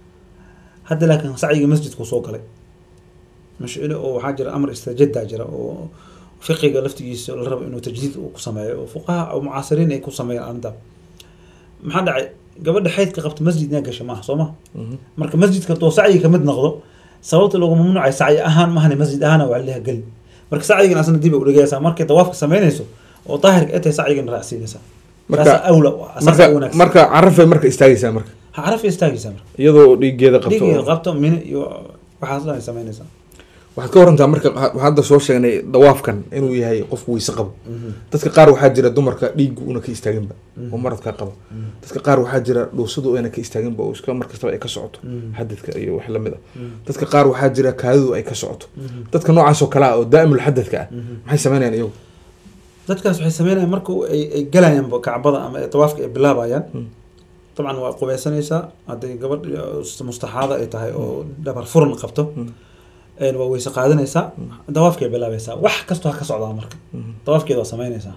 [SPEAKER 2] hadda laakiin sacyiga masjidku soo galay mashcilo oo waxaa jira amar istajada jira oo fiqiga laftigiisa la rabo inuu tajdiid uu ku sameeyo oo fuqaha oo mucaasiriin ay ku sameeyaan arrinta maxaa dhacay gabadha xaydka qabta masjid inaa gasha maaha soo ma marka masjidka doo sacyiga kamid noqdo sababta loogu mamnuucay sacyi ahaan mahane masjid ahaana waa leha geli marka sacyigan asna dib ay udhigaysaa markay dawaafka samaynayso oo daahirka ay tahay sacyigan raacsiinaysaa
[SPEAKER 1] Marka-
[SPEAKER 2] taasa awla u ah, saasa
[SPEAKER 1] marka
[SPEAKER 2] u wanaagsan
[SPEAKER 1] marka carafay marka istaagaysaa marka
[SPEAKER 2] ha carafay istaagaysaa marka
[SPEAKER 1] iyadoo dhiigeeda qabto
[SPEAKER 2] dhiigeeda
[SPEAKER 1] oo-
[SPEAKER 2] qabto mine iyo waxaas dhan ay samaynaysaa
[SPEAKER 1] waxaad ka warantaa marka waxaan hadda soo sheegnay dawaafkan inuu yahay qofku weyse qabo dadka qaar waxaa jira dumarka dhiiggu una ka istaaginba oo maradka qaba dadka qaar waxaa jira dhuusadu ayna ka istaaginba oo iska mar kastaba ay ka socoto xadadka iyo wax lamid ah dadka qaar waxaa jira kaadidu ay ka socoto dadka noocaas oo kale ah oo daa'imul xadadka ah maxay sameynayaan iyagu
[SPEAKER 2] dadkaas waxay sameynayaan marka ay ay galayaan kacbada ama ay tawaafka ay bilaabayaan dabcan waa qubeysanaysaa hadday gabadh mustaxaada ay tahay oo dhabar furan qabto een waa weyse qaadanaysaa dawaafkay bilaabaysaa wax kastoo ha ka socdaa marka dawaafkeeda waa sameynaysaa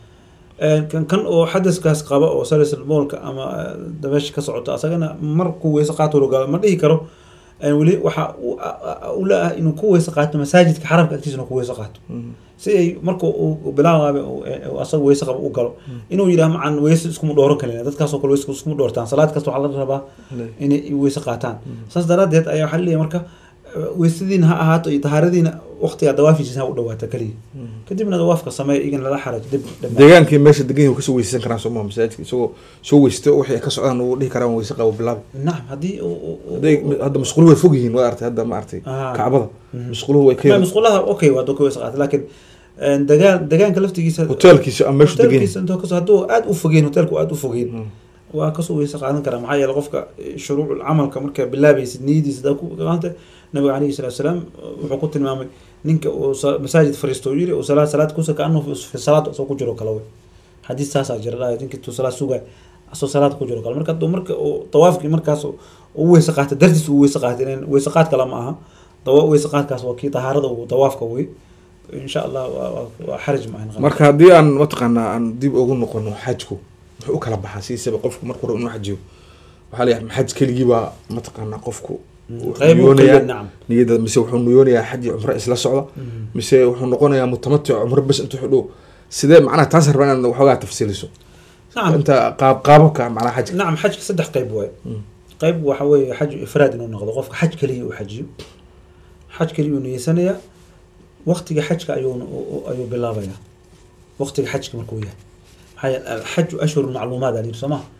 [SPEAKER 2] een kan kan oo xadaskaas qaba oo salisil moolka ama eh, dabeesha ka socota asagana markuu weyse qaato rogaalo ma dhihi karo een weli waxa u- a- a- u la-ah inuu ku weyse qaato masaajidka xaramka agtiisana ku weyse qaato si ay marka uu bilaabaaba asaga weyse qaba u galo inuu yidhaah macan weyse iskuma dhooran kalina dadkaasoo kale weyse iskuma dhoortaan salaad kasta waxaa la rabaa inay weyse qaataan saas daraadeed ayaa waxaa leeyahay marka eh, weysadiina ha ahaato iyo tahaaradiina waqtigaa dawaafiisa ha u dhawaata keliya kadibna dawaafka sameeya igana lala xaraj dib dhammaan
[SPEAKER 1] deegaankii meesha degan yahay kasoo weysaysan karaan sooma masaajidka isagoo soo weysto waxay ka socdaan uu dhihi karaan weyse qabo bilaab
[SPEAKER 2] nacam haddii uu- uu- uu-
[SPEAKER 1] hadday hadda masquuluhu way fog yihiin waa artay hadda ma artay
[SPEAKER 2] Ah.
[SPEAKER 1] kacbada masquuluhu way ka
[SPEAKER 2] ma
[SPEAKER 1] yar
[SPEAKER 2] musqulaha okay waa doo ka weyse qaata laakiin een, degaan degaanka laftigiisa
[SPEAKER 1] hoteelkiisa ama meeshu degan yahay
[SPEAKER 2] hotelkiisa intoo kasoo hadduu aada u fogeen hotelku aada u fogeen
[SPEAKER 1] Mm.
[SPEAKER 2] waa kasoo weyse qaadan karaa maxaa yeele qofka shuruucul camalka markaa bilaabaysid niyadiisa daa ku qaanta nabiga calayhi salatu salaam wuxuu ku tilmaamay ninka uu sa- masaajid fariisto uu yiri uu salaad salaad kusa kaanuu fi salaad asoo ku jiro kale wey xadiis saasaa jira dhahay ninka tuu salaad sugaay asoo salaad ku jiro kale marka hadduu marka uu tawaafkii markaas uu u weyse qaata dartiis uu weyse qaatay inaan weyse qaad kale ma aha dawa weyse qaadkaas waa kii tahaarada uu tawaafka wey insha allah waa- waa waa xaraj ma ahan
[SPEAKER 1] marka haddii aan mataqaanaa aan dib ugu noqono xajku muxuu u kala baxaa siisaba qofku markuu rabo inuu xajiyo waxaa la yahay xaj keligiibaa mataqaanaa qofku wuxuu
[SPEAKER 2] qayb uu
[SPEAKER 1] niyoonayaa
[SPEAKER 2] keliya nacam
[SPEAKER 1] niyada mise wuxuu niyoonayaa xaj iyo cumro isla socda mise wuxuu noqonayaa mutamatic cumro bes intuu xidho sidee macnaha taas rabaa inaad waxoogaa tafsiiliso
[SPEAKER 2] nacam
[SPEAKER 1] inta qaab qaababka macnaha xajka
[SPEAKER 2] نعم حجك صدح قيب واي قيب waxa weeye xaj ifraad inuu noqdo qofka xaj kaliya uu xajiyo xaj kaliya uu niyeysanaya waqtiga xajka ayuu ayuu bilaabaya waqtiga xajka markuu yahay maxaa yeele alxaju ashhur macluumaad alayhi soo maha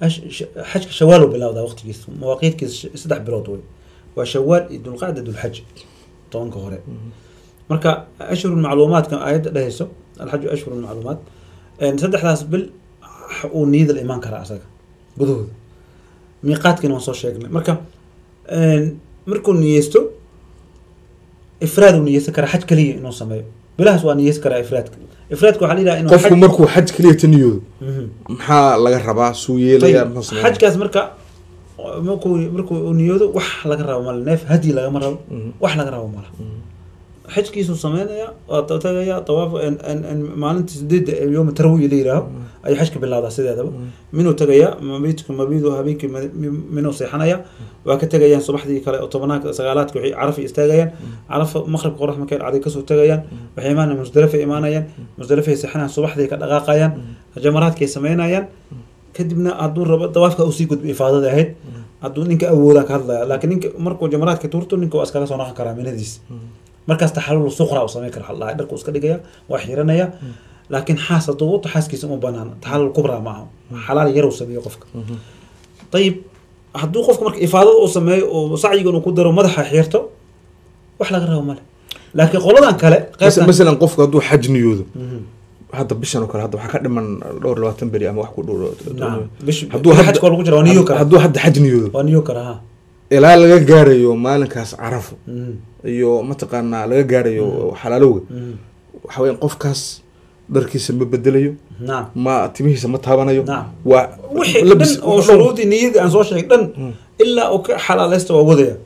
[SPEAKER 2] xajka shawaal uu bilaabdaa waqtigiisa mawaaqiidkiisa saddex bilood wey waa shawaal iyo dulqacda dulxaj tobanka hore marka ashhur macluumaadka aayadda dhehayso alxaju ashhur macluumaad saddexdaas bil uu niyada la imaan karaa asaga gudahooda miiqaadkiina waan soo sheegnay marka markuu niyeysto ifraad uu niyeysan karaa xaj kaliya inuu sameeyo bilahaas waa niyeysan karaa ifraadka ifraadka waxaa la yidhaha inuu
[SPEAKER 1] qofku
[SPEAKER 2] xaj-
[SPEAKER 1] markuu xaj keliya ta niyoodo
[SPEAKER 2] Mhm.
[SPEAKER 1] maxaa laga rabaa suu yeelaya
[SPEAKER 2] طيب،
[SPEAKER 1] muxuu sameeyaa?
[SPEAKER 2] xajkaas marka markuu markuu uu niyoodo wax laga rabo male neef hadyi lagama rabo
[SPEAKER 1] Mhm.
[SPEAKER 2] wax laga rabo mala
[SPEAKER 1] Mhm.
[SPEAKER 2] xajkiisuu sameynaya waa ta- tagaya tawaaf en- en- en maalinta sideedda ee yooma tarwiya la yidhaaho ayuu xajka bilowdaa sideedaba minuu tagaya mabiidku mabiidu habeenkii ma- mi- minuu seexanaya waa ka tegayaan subaxdii kale oo tobanaadka sagaalaadka waxay carafa istaagayaan carafa maqribka qorax markay dhacday kasoo tegayaan waxay imaanayaan musdalifay imaanayaan musdalifay seexanayaan subaxdii ka dhaqaaqayaan jamaraadkay sameynayaan kadibna hadduu rabo dawaafka uu sii gudbo ifaadada ahayd hadduu ninka awoodaa ka hadlaya laakiin ninka markuu jamaraadka tuurto ninka waa iskaga soo noqon karaa minadiis markaas taxalul suqra uu sameyn kara xaldhahay dharku iska dhigaya waa xiranaya laakiin xaas hadduu wato xaaskiisa uma banaan taxalul kubra ma aha xalaal yar uu sameeyo qofka ayib hadduu qofka marka ifaadada uu sameeyo oo sacyigan uu ku daro madaxa xirto wax laga rabo male laakiin qoladan kale
[SPEAKER 1] Mas-
[SPEAKER 2] qaybtan
[SPEAKER 1] masalan qofku hadduu xaj niyoodo
[SPEAKER 2] Mhm.
[SPEAKER 1] hadda bishan oo kale hadda waxaa ka dhiman dhowr iyo labaatan beri ama wax ku dhow
[SPEAKER 2] nacam bish
[SPEAKER 1] hadduu
[SPEAKER 2] xajka
[SPEAKER 1] hadda-
[SPEAKER 2] waa lagu jira waa niyo kara
[SPEAKER 1] hadduu hadda xaj niyoodo
[SPEAKER 2] waa niyo kara ha
[SPEAKER 1] ilaa laga gaarayo maalinkaas carafo
[SPEAKER 2] Mhm.
[SPEAKER 1] iyo mataqaanaa laga gaarayo xalaalowga
[SPEAKER 2] Mhm.
[SPEAKER 1] waxa weya qofkaas dharkiisa ma bedelayo
[SPEAKER 2] nacam
[SPEAKER 1] ma timihiisa ma taabanayo
[SPEAKER 2] Nacam.
[SPEAKER 1] waa
[SPEAKER 2] wixii
[SPEAKER 1] labis
[SPEAKER 2] dhan oo shuruudii niyadii aan soo sheegay dhan ilaa uu ka xalaaleysta waa wadaya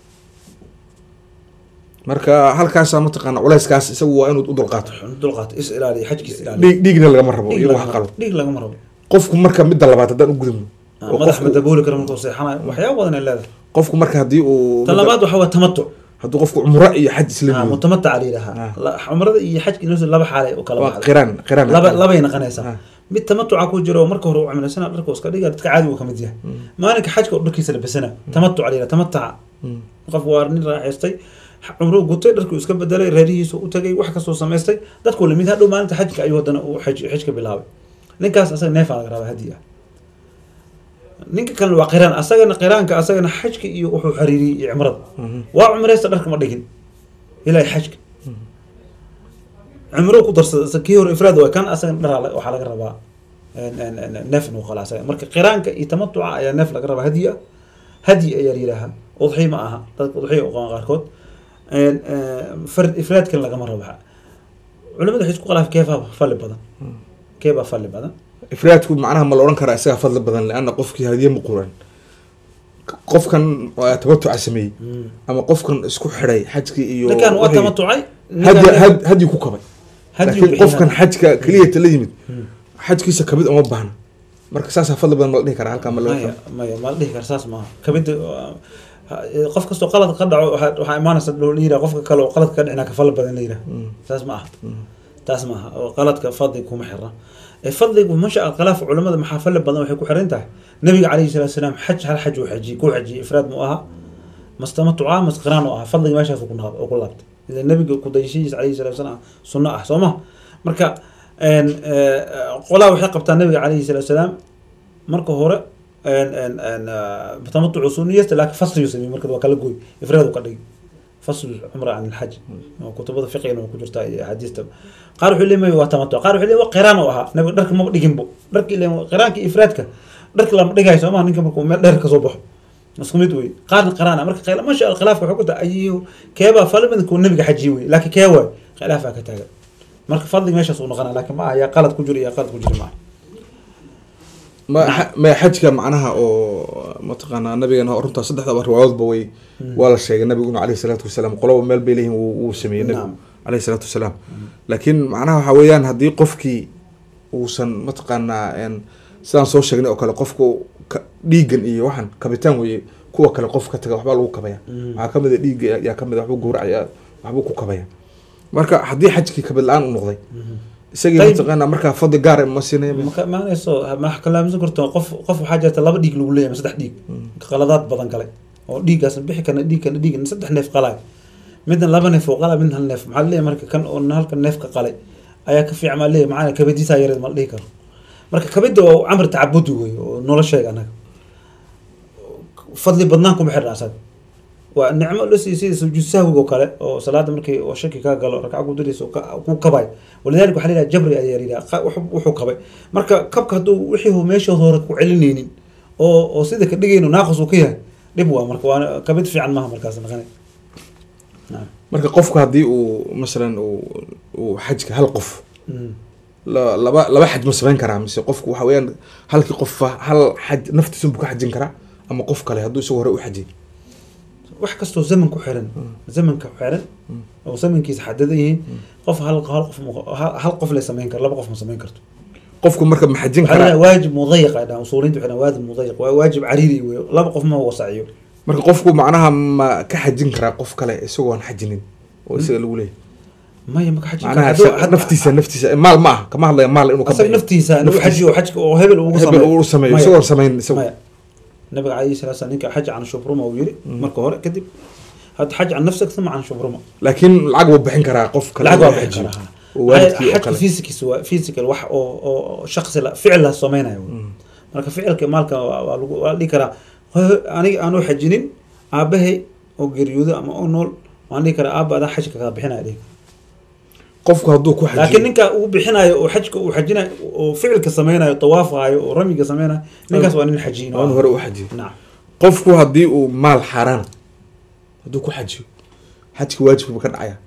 [SPEAKER 1] marka halkaasa mataqaana culeyskaas isagu waa inuu u dulqaato
[SPEAKER 2] dulqaato is ilaaliya xajkiis ilaaliya
[SPEAKER 1] dhiig dhiigna lagama rabo
[SPEAKER 2] dhiig
[SPEAKER 1] iyo wax
[SPEAKER 2] lagama
[SPEAKER 1] qalo
[SPEAKER 2] rabo dhiig lagama rabo
[SPEAKER 1] qofku marka midda labaad haddaan u gudubno
[SPEAKER 2] Ah,
[SPEAKER 1] oo
[SPEAKER 2] madax
[SPEAKER 1] qofku-
[SPEAKER 2] ma dabooli karo markuu seexanayo waxyaaba badan ay leedahay
[SPEAKER 1] qofku marka haddii uu
[SPEAKER 2] tan labaad waxa waa tamatuc
[SPEAKER 1] hadduu qofku cumro iyo xaj isla
[SPEAKER 2] Ah,
[SPEAKER 1] niyoodo
[SPEAKER 2] mutamatac la yidhahaa
[SPEAKER 1] Ah.
[SPEAKER 2] La- cumrada iyo xajka inoo laba xaalay u kala
[SPEAKER 1] waa
[SPEAKER 2] baxday
[SPEAKER 1] qiraan qiraan
[SPEAKER 2] laba labay naqanaysaa
[SPEAKER 1] Ah.
[SPEAKER 2] mid tamatuca ku jiro oo marka hore uu cumraysana dharka uu iska dhiga dadka caadi uu ka mid yahay maalinka xajka oo dharkiisa labasana tamatuc la yidhaha tamataca
[SPEAKER 1] Mm.
[SPEAKER 2] qof waa nin raaxaystay cumruu gutay dharkuu iska bedelay reerihiisu u tagay wax kastoo samaystay dadku lamid hadhow maalinta xajka ayuu haddana uu xaj xajka bilaabay ninkaas asaga neefaa laga rabaa hadi ah ninka kalena waa qiraan asagana qiraanka asagana xajka iyo wuxuu xariiriyey iyo cimrada waa cumreysta dharka ma dhigin ilaa xajka cumro ku darsada kii hore ifraad waa kan asagana dhar waxaa laga rabaa neef inuu qala asaga marka qiraanka iyo tamatuca ayaa neef laga rabaa hadi ah hadi ayaa la yidhaahaa udxiy ma aha dadka udxiya u qaban qaarkood fard ifraadkan lagama rabo culimadu waxay isku khilaaf keefaa fali badan keebaa fali badan
[SPEAKER 1] ifraadku macnaha ma la odhan karaa isagaa fadli badan leanna qofkii hadiye ma quran qofkan waa tamatuca sameeyey ama qofkan isku xidhay xajkii iyo
[SPEAKER 2] ninkan waa
[SPEAKER 1] wixii-
[SPEAKER 2] tamatucay
[SPEAKER 1] hadi had- hadyi ku kabay
[SPEAKER 2] hadi
[SPEAKER 1] laakiin qofkan xajka keliyata la yimid xajkiisa kabid uma baahna marka saasaa fadli badan ma la dhihi karaa halkaa ma laga
[SPEAKER 2] maya maya ma la dhihi kara saas maaha kamida qof kastoo qalad ka dhaco waxaa waxaa imaanaysa loo yidhaha qofka kale oo qaladka ka dhicina ka fadli badan la yidhaha saas ma aha taas ma aha oo qaladka fadli kuma xira ee fadligu masha Allah khilaaf culimada maxaa fadli badan waxay ku xiran tahay nabiga calayhi salaatu wasalaam xaj hal xaj uu xajiyey ku xajiyey ifraad mu aha mastamatuca masqiraan u aha fadliga meeshaas uu ku naab- uu ku laabtay ila nabiga ku dayashihiisa calayhi salaatu wasalaam sunno ah soo ma marka een, ee, qolaa waxay qabtaa nabiga calayhi salaatu wasalaam marka hore een, een, een, ee, tamatucu sunniyasta laakiin fasliyu sameeyey marka waa kala gooy ifraad uu ka dhigay fasl cumra can alxaj oo kutubada fiqigana waa ku jirtaa iyo axaadiista qaar wuxuu leeyahay waa tamatuc qaar wuxuu leeyahay waa qiraan oo ahaa nabiga dharka maba dhiginbo dharka ile qiraanka iyo ifraadka dharka lama dhigayo soo maha ninka markuu meel dheer kasoo baxo isku mid wey qaarna qiraan ah marka khila- masha allah khilaafka wuxuu ku tahay ayu keebaa fali badan kuu nabiga xajiye wey laakiin kee waay khilaafaa ka taagan marka fadliga meeshaas uu noqonaa laakiin ma aha yaa qalad ku jiro yaa qalad ku jiro ma aha
[SPEAKER 1] ma xa- ma xajka macnaha oo mataqaanaa nabigeena runtaa saddexdaba riwaayadoodba way waa la sheegay nabiguna caleyhi salaatu wasalaam qoloba meel bay leeyihin wuu wuu sameeyey nabigu
[SPEAKER 2] Naam.
[SPEAKER 1] caleyhi salaatu wasalaam laakiin macnaha waxaa weeyaan haddii qofkii uusan mataqaanaa een, sidaan soo sheegnay oo kale qofku ka- dhiigan iyo waxaan kabitaan weeye kuwa kale qof ka taga waxbaa lagu kabaya waxaa kamid a dhiigga yaa kamid a waxbuu gowracaya waxbuu ku kabaya marka haddii xajkii kabid la-aan u noqday isagii
[SPEAKER 2] Tayib.
[SPEAKER 1] mataqaanaa markaa fadli gaar ma siinaya
[SPEAKER 2] ma ka imaanayso ma kalaamsan karto qof qof waxaa jirta laba dhiig lagu leeyahay ama saddex dhiig qaladaad badan galay oo dhiiggaas bixi kana dhiig kana dhiig saddex neef qalay midna laba neef oo qalay midna hal neef maxaa leeyahay marka kan oo halka neef ka qalay ayaa ka fiican maa leeyahay macana kabadiisaa yareed ma la dhihi karo marka kabida waa camr tacabudi wey oo nolosheega anaga fadli badnaan kuma xirna asaga waa nicmo la siiyey sida sujuud sahwiga oo kale oo salaada markii oo shaki kaa galo ragca ku diraysa oo ka- ku kabay walidaalika waxaa la yidhaha jabri ayaa la yidhaha qa- wuxuu- wuxuu kabay marka kabka hadduu wixii uu meeshood hore ku celinaynin oo oo sida ka dhigayno naaqis uu ka yahay dhib waa marka waa kabid fiican maaha markaas naqanay naam
[SPEAKER 1] marka qofku haddii uu masalan uu uu xajka hal qof
[SPEAKER 2] Mm.
[SPEAKER 1] la- laba laba xaj ma samayn karaa mise qofku waxa weeyaan halkii qofa hal xaj naftiisun buu ka xajin karaa ama qof kale hadduu isagu hore u xajiyay
[SPEAKER 2] wax kastoo zaman ku xiran zamanka ku xiran oo zamankiisa xadadan yihiin qof hal hal qof ma- hal hal qof lay samayn karo laba qof ma samayn karto
[SPEAKER 1] qofku marka ma xajin
[SPEAKER 2] waxaa la
[SPEAKER 1] karaa
[SPEAKER 2] yidhaha waajib mudayiq ay dhahaan usuuliyiinta waxay dhahaan waajib mudayiq waa waajib cariiri wey laba qof ma wasaciyo
[SPEAKER 1] marka qofku macnaha ma ka xajin karaa qof kale isagoo aan xajinin oo isaga lagu leeyahay
[SPEAKER 2] maya maka xajin
[SPEAKER 1] macnaha
[SPEAKER 2] karo. Hadduu-
[SPEAKER 1] isaga-
[SPEAKER 2] had-
[SPEAKER 1] naftiisa naftiisa maal ma aha kama hadlaya maal inuu ka
[SPEAKER 2] asaga
[SPEAKER 1] bixiyo.
[SPEAKER 2] naftiisa inuu
[SPEAKER 1] Naftiisa.
[SPEAKER 2] xajiyo xajka oo hebel ugu
[SPEAKER 1] hebel uu sameeyo
[SPEAKER 2] Maya.
[SPEAKER 1] isagoo samayn isagu
[SPEAKER 2] maya nabiga calayhi salaatu salaam ninka xaj can shubruma uu yiri marka hore kadib had xaj can nafsik uma can shubruma
[SPEAKER 1] laakiin lacag wuu bixin karaa qof kale
[SPEAKER 2] lacag
[SPEAKER 1] inuu
[SPEAKER 2] waa bixin
[SPEAKER 1] xajiyo.
[SPEAKER 2] karaa
[SPEAKER 1] oo waalidkii oo
[SPEAKER 2] xajka
[SPEAKER 1] kale
[SPEAKER 2] physics waa physical wax oo oo shakhsi la ficil la samaynayo wey. marka ficilka maalka waa waa lagu waa la dhihi karaa "Hooyo, aniga aanoo xajinin aabahay oo geeriyoodo ama oo nool waan dhihi karaa aaba adaa xajka kaga bixinaya dhihi
[SPEAKER 1] qofku hadduu ku
[SPEAKER 2] laakiin
[SPEAKER 1] xajiyo
[SPEAKER 2] ninka uu bixinayo oo xajka uu xajinayo oo ficilka sameynayo tawaafayo oo ramiga sameynayo ninkaas waa nin xajiyin
[SPEAKER 1] waa in hore u xajiyo
[SPEAKER 2] nacam
[SPEAKER 1] qofku haddii uu maal xaaraan hadduu ku xajiyo xajka waajibkiiba ka dhacaya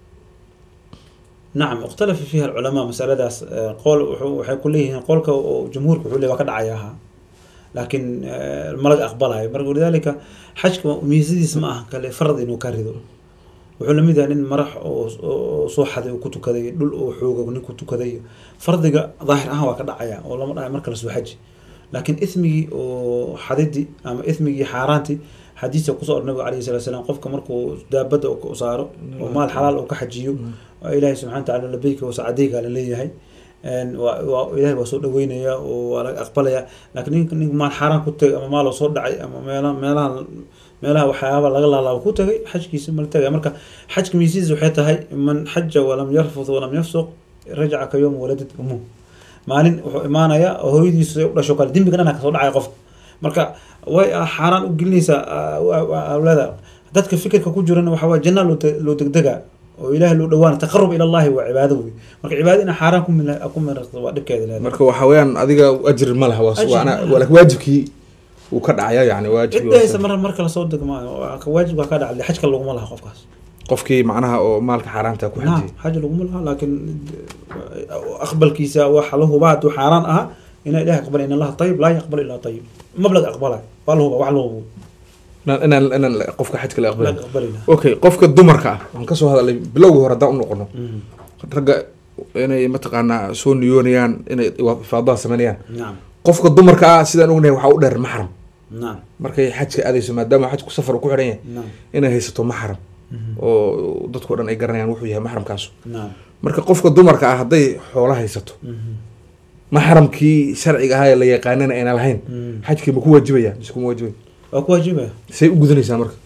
[SPEAKER 2] نعم اختلف فيها العلماء مسألة داس آه، قول وحو- waxay ku leeyihiin qolka oo jumhuurka wuxuu leeyahay waa ka dhacayaha laakiin آه، malag aqbalayo marka walidaalika xajka miisadiis ma aha kale farad inuu ka rido wuxuu lamid yahay nin marax oo oo soo xaday oo ku tukaday dhul oo xooga nin ku tukaday fardiga daahir ahaan waa ka dhacaya oo lama dhacayo marka lasoo xaji laakiin ismigii oo xadidii ama ismigii xaaraantii xadiiska kusoo or nabiga alayhi salatu wasalaam qofka markuu daabada u saaro oo maal xalaal uu ka xajiyo waa ilaahay subxana watacaala labeyka wasacadeyga la leeyahay Een, waa waa- ilaahay waa soo dhaweynaya oo waa laga aqbalaya laakiin ninka ninka maal xaaraan ku tagay ama maal oo soo dhacay ama meelaha meelaha meelaha waxyaaba laga laalaabo ku tagay xajkiisa mala tagay marka xajka miisiis waxay tahay man xaja walam yarfud walam yafsuq rajaca ka yowma waladad umuh maalin wuxuu imaanaya oo hooyadiisu u dhasho kale dembiga dhana kasoo dhacaya qofka marka way xaaraan u gelinaysaa awlaada dadka fikirka ku jirana waxa waye janna loo te- loo degdega oo ilaahay loo dhawaana taqarub ila allahi waa cibaado wey marka cibaado ina xaaraan ku mil ku miraqdo waa dhibkeeda leedahay
[SPEAKER 1] marka waxa weeyaan adiga ajir ma laha waa-
[SPEAKER 2] Ajir
[SPEAKER 1] waana
[SPEAKER 2] ma laha.
[SPEAKER 1] waa laakiin waajibkii uu ka dhacaya yani waajibkii
[SPEAKER 2] cid dhahaysa mar marka lasoo degmaayo waa ka waajib waa ka dhacday xajka laguma laha qofkaas
[SPEAKER 1] qofkii macnaha oo maalka xaaraanta ku
[SPEAKER 2] naam
[SPEAKER 1] xajiyay
[SPEAKER 2] xaj laguma laha laakiin aqbalkiisa waxa la hubaa hadduu xaaraan aha ina ilahi aqbal in allaha tayib laa yaqbal ilaa tayib mablag aqbalay waa la hubaa wax la hubo
[SPEAKER 1] inaan inaan inaan qofka xajka la
[SPEAKER 2] la
[SPEAKER 1] aqbalay
[SPEAKER 2] aqbalina
[SPEAKER 1] okay qofka dumarka ah waan kasoo hadalay bilowgii hore haddaan u noqono ragga inay mataqaanaa soo niyoonayaan inay ifaadaha sameynayaan
[SPEAKER 2] naam
[SPEAKER 1] qofka dumarka ah sidaan ognahay waxaa u dheer maxram
[SPEAKER 2] naam
[SPEAKER 1] markay xajka aadayso maadaama xajku safar uu ku xidhan yahay
[SPEAKER 2] naam
[SPEAKER 1] inay haysato maxram oo dadkao dhan ay garanayaan wuxuu yahay maxramkaasu
[SPEAKER 2] naam
[SPEAKER 1] marka qofka dumarka ah hadday xoolo haysato maxramkii sharciga ahaa ee la yaqaanana ayna lahayn xajkii ma ku waajibaya mise kuma waajibaya
[SPEAKER 2] waa ku waajibaya
[SPEAKER 1] say u gudanaysaa marka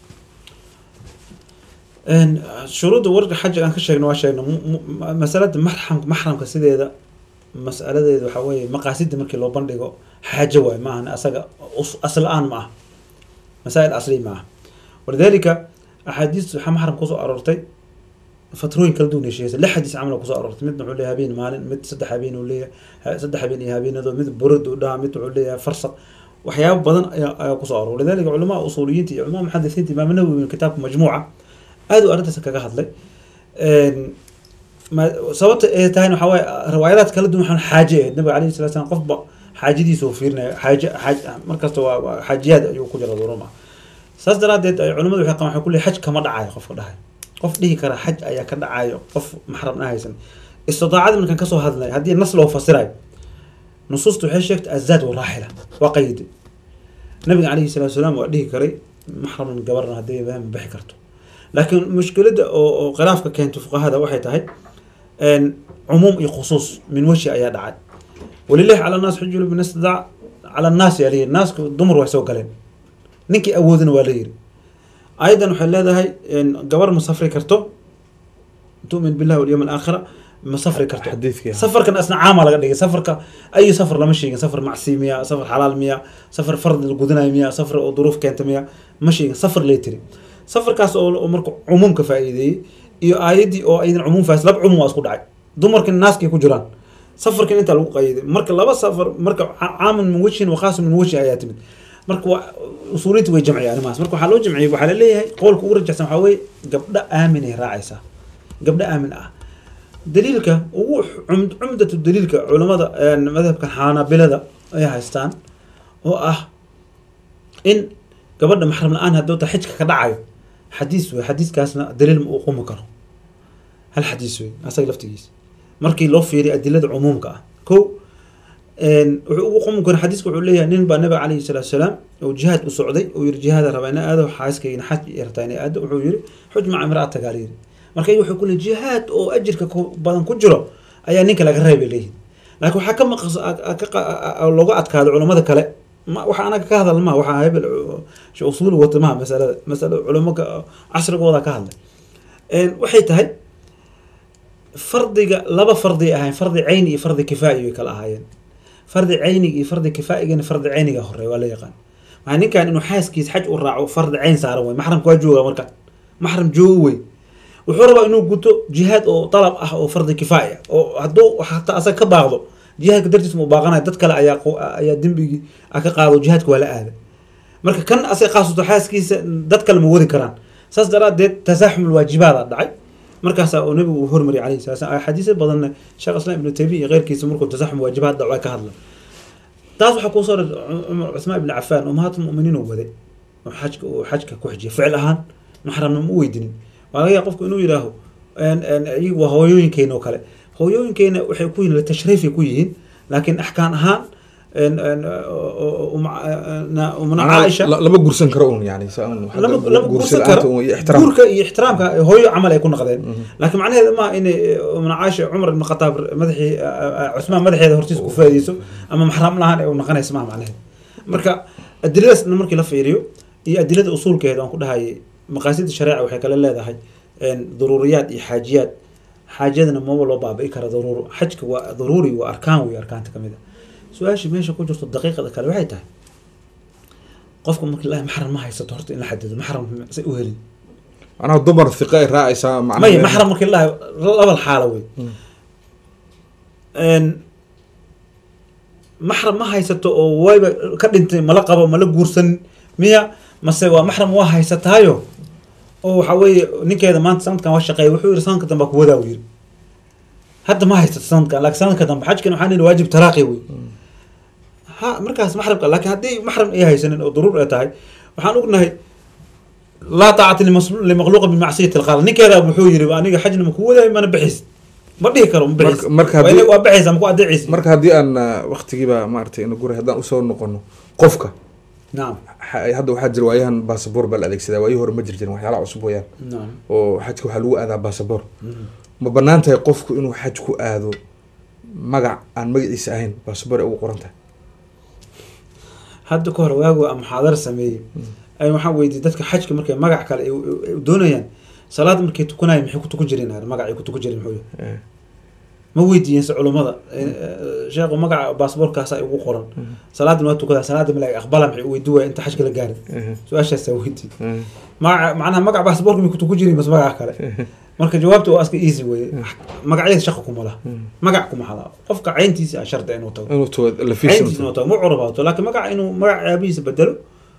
[SPEAKER 2] Een, shuruudda warka xaja aan ka sheegno waa sheegno mu- mu- masalada maxram maxramka sideeda masaladeeda waxaa weeye maqaasida markii loo bandhigo xaajo waay maahan asaga us- asl aan ma ah masaa'il asli ma ah walidalika axaadiis waxaa maxram kusoo aroortay fatrooyin kala duwan ay sheegaysa lix xadiis camal oo kusoo aroortay midna wuxuu leeyahay habeen maalin mid saddex habeen uu leeyahay ha- saddex habeen iyo habeenadoo mid burad uu dhaha mid wuxuu leeyahay farsaq waxyaabo badan ayaa ayaa kusoo aroor lidalika culamaa usuuliyiinta iyo culamaa muxadisiinta imaam nawowi kitaabka majmuuca aad uu arrintaas kaga hadlay Een, ma- sababta ay tahayna waxaa waaye riwaayadaad kala duwan waxaan xaaje ahayd nabiga alayhi salatu salaam qofba xaajadiisa uu fiirinaya xaaje xaaj markasta waa waa xaajiyaad ayuu ku jira durum ah saas daraadeed ay culimmadu waxay qabaan waxay ku leeyahay xaj kama dhacayo qofka dhahay qof dhihi kara xaj ayaa ka dhacayo qof maxramna haysan istidaacada markaan kasoo hadlay haddii nas loo fasirayo nusuusta waxay sheegtay azaad waraaxila waa qaydi nabiga calayhi salatu salaam waa dhihi karay maxraman gabarna haddii ma bixi karto laakiin mushkiladda oo oo khilaafka keento fuqahada waxay tahay een, cumuum iyo khusuus min weji ayaa dhacay walilahi cala naas xujulu bin istidaac cala naas yaa layiri naasku dumar way soo galeen ninkii awoodina waa la yiri ayadan waxay leedahay een, gabar ma safri karto tu'min billahi walyawm alaakhira ma safri karto
[SPEAKER 1] xadiidkii ahaa.
[SPEAKER 2] safarkan asna caama laga dhigay safarka ayu safar lama sheegin safar macsi miya safar xalaal miya safar fard la gudanayo miya safar oo duruuf keenta miya ma sheegin safar lay tiri safarkaas oo oo marka cumuumka faa'iideeyey iyo aayaddii oo aydan cumuum faais laba cumuum waa isku dhacay dumarkan naaskay ku jiraan safarkan intaa lagu qayiday marka laba safar marka ca- caamun min wajhin wa khaasun min wajhin ayaa timid marka waa usuuliyiinta way jamciyeen arrimahaas marka waxaa loo jamciyey waxaa la leeyahay qowlka ugu rajaxsan waxaa weeye gabdho aamin ay raacaysaa gabdho aamin ah daliilka ugu cumd cumdatu daliilka culamada een, madhabkan xaanabilada ay haystaan oo ah in gabadha maxram la-aan hadduu ta xijka ka dhacayo xadiis wey xadiiskaasna daliil ma uu qumi karo hal xadiis wey asaga laftigiisa markii loo fiiriyo adilada cumuumka ah ko een, wuxuu ugu qumi kara xadiiska wuxuu leeyahay nin baa nabiga calayhi salaatu salaam oo jihaad u socday oo yiri jihaada rabaa ina aado xaaskayna xaj iyo rabtaa ina aado wuxuu yiri xuj maca imra'ataka la yiri marka iyagu wuxuu ku leeyahay jihaad oo ajirka ku- badan ku jiro ayaa ninka laga reebay leeyihin laakiin waxaa ka maqas a- a- ka qa- a- a- looga adkaado culamada kale ma waxa anaga ka hadal maha waxaa hebel sh usuuli wata maha masalada masalo culamo ka- casrigooda ka hadlay Een, waxay tahay fardiga laba fardi ahayn fardi cayni iyo fardi kifaa'i way kala ahaayeen fardi cayniga iyo fardi kifaa'igana fardi cayniga hore waa la yaqaan maxaa ninkan inuu xaaskiisa xaj u raaco fardi cayn saaran wey maxramka waa jooga marka maxram joogo wey wuxuu rabaa inuu guto jihaad oo dalab ah oo fardi kifaaya oo hadduu hataa asaga ka baaqdo jihaadka dartiis mu baaqanaya dad kale ayaa qo- ayaa dembigii a ka qaado jihaadka waa la aada marka kan asaga qaasuto xaaskiisa dad kale ma wadi karaan saas daraadeed tasaaxum alwaajibaada dhacay markaasaa uu nabigu uu hormariyay calayhi salatu salaam xadiisyo badanna sheekh islam ibnu taymiya iyo keyrkiisa markuu tasaaxum waajibaad dhaco ay ka hadla taas waxaa kuu soo rar cumar cusmaan ibni cafaan ummahaatulmuminiin uu waday oo xajka uu xajka ku xijiyay ficil ahaan maxramna ma u weydinin waa laga yaaba qofku inuu yidhaaho een- een, iyagu waa hooyooyinkeena oo kale hooyooyinkeena waxay ku yihiin tashriifay ku yihiin laakiin axkaan ahaan een- een, oo- oo- uma- na- umna caaisha
[SPEAKER 1] La- lama gursan karo un yani sa- un xagga
[SPEAKER 2] lama lama
[SPEAKER 1] gursi
[SPEAKER 2] guursan
[SPEAKER 1] la'aanta
[SPEAKER 2] karo
[SPEAKER 1] un iyo ixtiraam
[SPEAKER 2] guurka iyo ixtiraamka hooyo camal ay ku noqdeen laakiin macnaheeda maaha inay umna caaisha cumar ibn khataab madaxii cusmaan madaxeeda hortiisa ku faa'ideyso ama maxram lahaan ay u noqonaysa maaha macnaheeda marka adiladaasna markii la fiiriyo iyo adilada usuulkeeda aan ku dhahayay maqaasida shareeca waxay kale leedahay een, duruuriyaad iyo xaajiyaad xaajadana maba loo baabi'i kara daruuro xajka waa daruuri waa arkaan wey arkaanta kamid a su-aasha meesha ku jirto daqiiqada kale waxay tahay qofka marka ilahi maxram ma haysato horta in la xadido maxram say u helin
[SPEAKER 1] macnaha dumar hiqa ay raacaysaa macnaha
[SPEAKER 2] maya maxram marka ilahi labal xaalo wey maxram ma haysato oo wayba ka dhintay mala qabo mala guursanin miya mase waa maxram waa haysataayo oo waxa weeye ninkeeda maanta sanadkan waa shaqeeya wuxuu yiri sanadka dambe ku wadaa uu yiri hadda ma haysato sanadkan laakiin sanadka dambe xajkan waxaa nili waajib taraaqi wey ha markaas maxramka laakiin haddii maxram ay haysanin oo daruur ay tahay waxaan ognahay laa taacata limaqluuqa bimacsiyati alqaal ninkeeda wuxuu yiri aniga xajna ma ku wadaay mana bixis ma dhihi karo ma bixis
[SPEAKER 1] marka haddii-
[SPEAKER 2] waa bixaysa ma ku adeecaysa
[SPEAKER 1] marka haddii aan ah, waqtigiiba maaragtay ina guray haddaan usoo noqono qofka
[SPEAKER 2] nacam
[SPEAKER 1] xa- hadda waxaa jira waayahan baasaboor baa la adeegsadaa waayihii hore ma jir jirin waxyaalaha cusub wayaan
[SPEAKER 2] nacam
[SPEAKER 1] oo xajka waxaa lagu aadaa baasaboor ma banaan tahay qofku inuu xaj ku aado magac aan magaciisa ahayn baasaboor ay ugu qoran tahay
[SPEAKER 2] hadda ka hor waagu aan muxaadara sameeyey ay waxaan weydiiyey dadka xajka markay magac kale ay u- ay doonayaan salaad markay tukanayaan maxay ku tukan jireen magacay ku tukan jireen muxuu yahay
[SPEAKER 1] Eh,
[SPEAKER 2] ma weydiiyeen se culummada Eh, sheekhu magaca baasaboorkaasa ay ugu qoran salaadan waa tukadaa salaada malaag aqbala maxay u weydi waaya inta xajka la gaarin
[SPEAKER 1] eh,
[SPEAKER 2] su-aashaasaa weydiiyey
[SPEAKER 1] eh,
[SPEAKER 2] magaca macnaha magaca baasaboorka may ku tukan jireen mase magaca kale marka jawaabta waa iska easy weye magacyada shaqa kuma laha magac kuma hala qofka cayntiisa a sharda inuu tago
[SPEAKER 1] inuu tago
[SPEAKER 2] cayntiisa
[SPEAKER 1] lafiisa
[SPEAKER 2] inuu tago ma curabaato laakiin magaca inuu magaca aabihiisa bedelo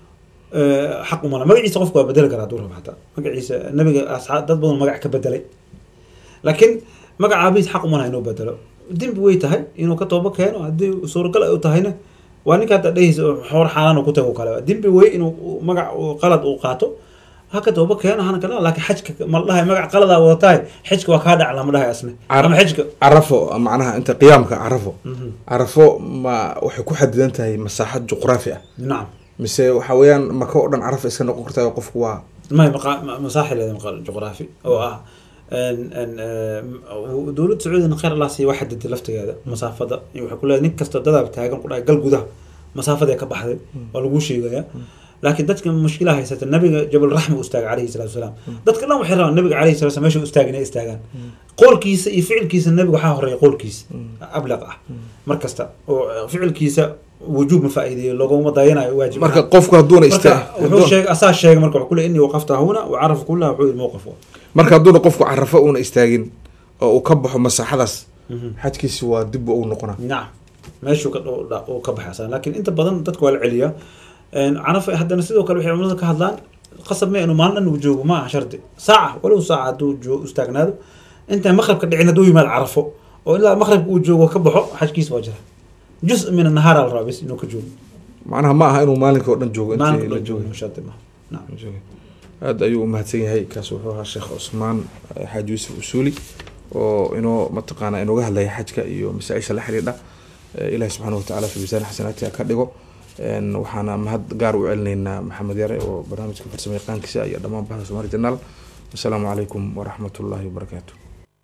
[SPEAKER 2] eh, xaq uma laha magaciisa qofka waa bedeli karaa hadduu rabo xataa magaciisa nabiga asxaab dad badan magac ka bedelay laakiin magaca aabihiisa xaq uma laha inuu bedelo dembi way tahay inuu ka toobo keeno haddii suuragal ay u tahayna waa ninka hadda dhehaysa oo xoor xaaraan uu ku tago kale dembi wey inuu uu magac uu qalad uu qaato ha ka toobo keeno hana kale laakiin xajka ma la dhahay magac qaladaa wadatahay xajka waa kaa dhac lama dhahay asne
[SPEAKER 1] Car-
[SPEAKER 2] ama xajka
[SPEAKER 1] carafo macnaha inta qiyaamka carafo
[SPEAKER 2] Mhm.
[SPEAKER 1] carafo ma waxay ku xadidan tahay masaaxad juqraafi ah
[SPEAKER 2] nacam
[SPEAKER 1] mise waxa weeyaan maka oo dhan carafo iska noqon kartaa qofku waa
[SPEAKER 2] ما مقا... مساحه لهذا مقال جغرافي او اه ان ان آه، دولة سعودية خير الله سي واحد دي لفتي هذا مسافة waxay ku leedahay nin kasta dadaab taagan ku dhahay gal gudaha masaafada ka baxday waa lagu sheegaya laakiin dadka mushkilaha haysata nabiga jabal raxma u istaagay calayhi salaatu wasalaam dadka dhan waxay rabaan nabiga calayhi salatu wasalaam meesha u istaagay inay istaagaan qoolkiisa iyo ficilkiisa nabiga waxaa horeeya qoolkiisa ablaq ah mar kasta oo ficilkiisa wujuub ma faa'iideeyo looguma dayanayo waajib
[SPEAKER 1] marka qofku hadduuna
[SPEAKER 2] marka
[SPEAKER 1] istaa
[SPEAKER 2] wuxuu sheegay asaa sheegay marka wuxuu leeyahay inni waqafta huna wa carafa kullaha wuxuu yidhi mowqif wa
[SPEAKER 1] marka hadduuna qofku carafo uuna istaagin oo uu ka baxo masaaxadaas xajkiisi waa dib u noqonaa
[SPEAKER 2] nacam meeshuu ka dhow- dha- uu ka baxay asaa laakiin inta badan dadka waa la celiyaa Een, carafa haddana sidoo kale waxay culimada ka hadlaan qasab ma inuu maalin dhan uu joogo ma aha shardi saaca walow saaca hadduu joo- istaagnaado intaan maqrabka dhicin hadduu yimaado carafo oo ilaa maqrabka uu joogo ka baxo xajkiisa waa jira jus min annahaara la rabaa bis inuu ka joogo
[SPEAKER 1] macnaha ma aha inuu maalinka oo dhan joogo intii
[SPEAKER 2] maalinka
[SPEAKER 1] la
[SPEAKER 2] dhan joogo
[SPEAKER 1] joogay
[SPEAKER 2] shardi ma nacam
[SPEAKER 1] joogay. aada ayuu umahadsan yahay kaas wuxuu ahaa sheekh cusmaan eh, xaaji yuusuf usuuli oo inoo mataqaana inooga hadlaya xajka iyo masaa-isha la xiriidha Eh, ilaahi subxaana watacaala fi miisaan xasanaatiha ka dhigo Een, waxaana mahad gaar u celinaynaa maxamed yare oo barnaamijka farsamo yaqaankiisa iyo dhammaan bahda somaali janaal wasalaamu calaykum waraxmat ullaahi wabarakaatu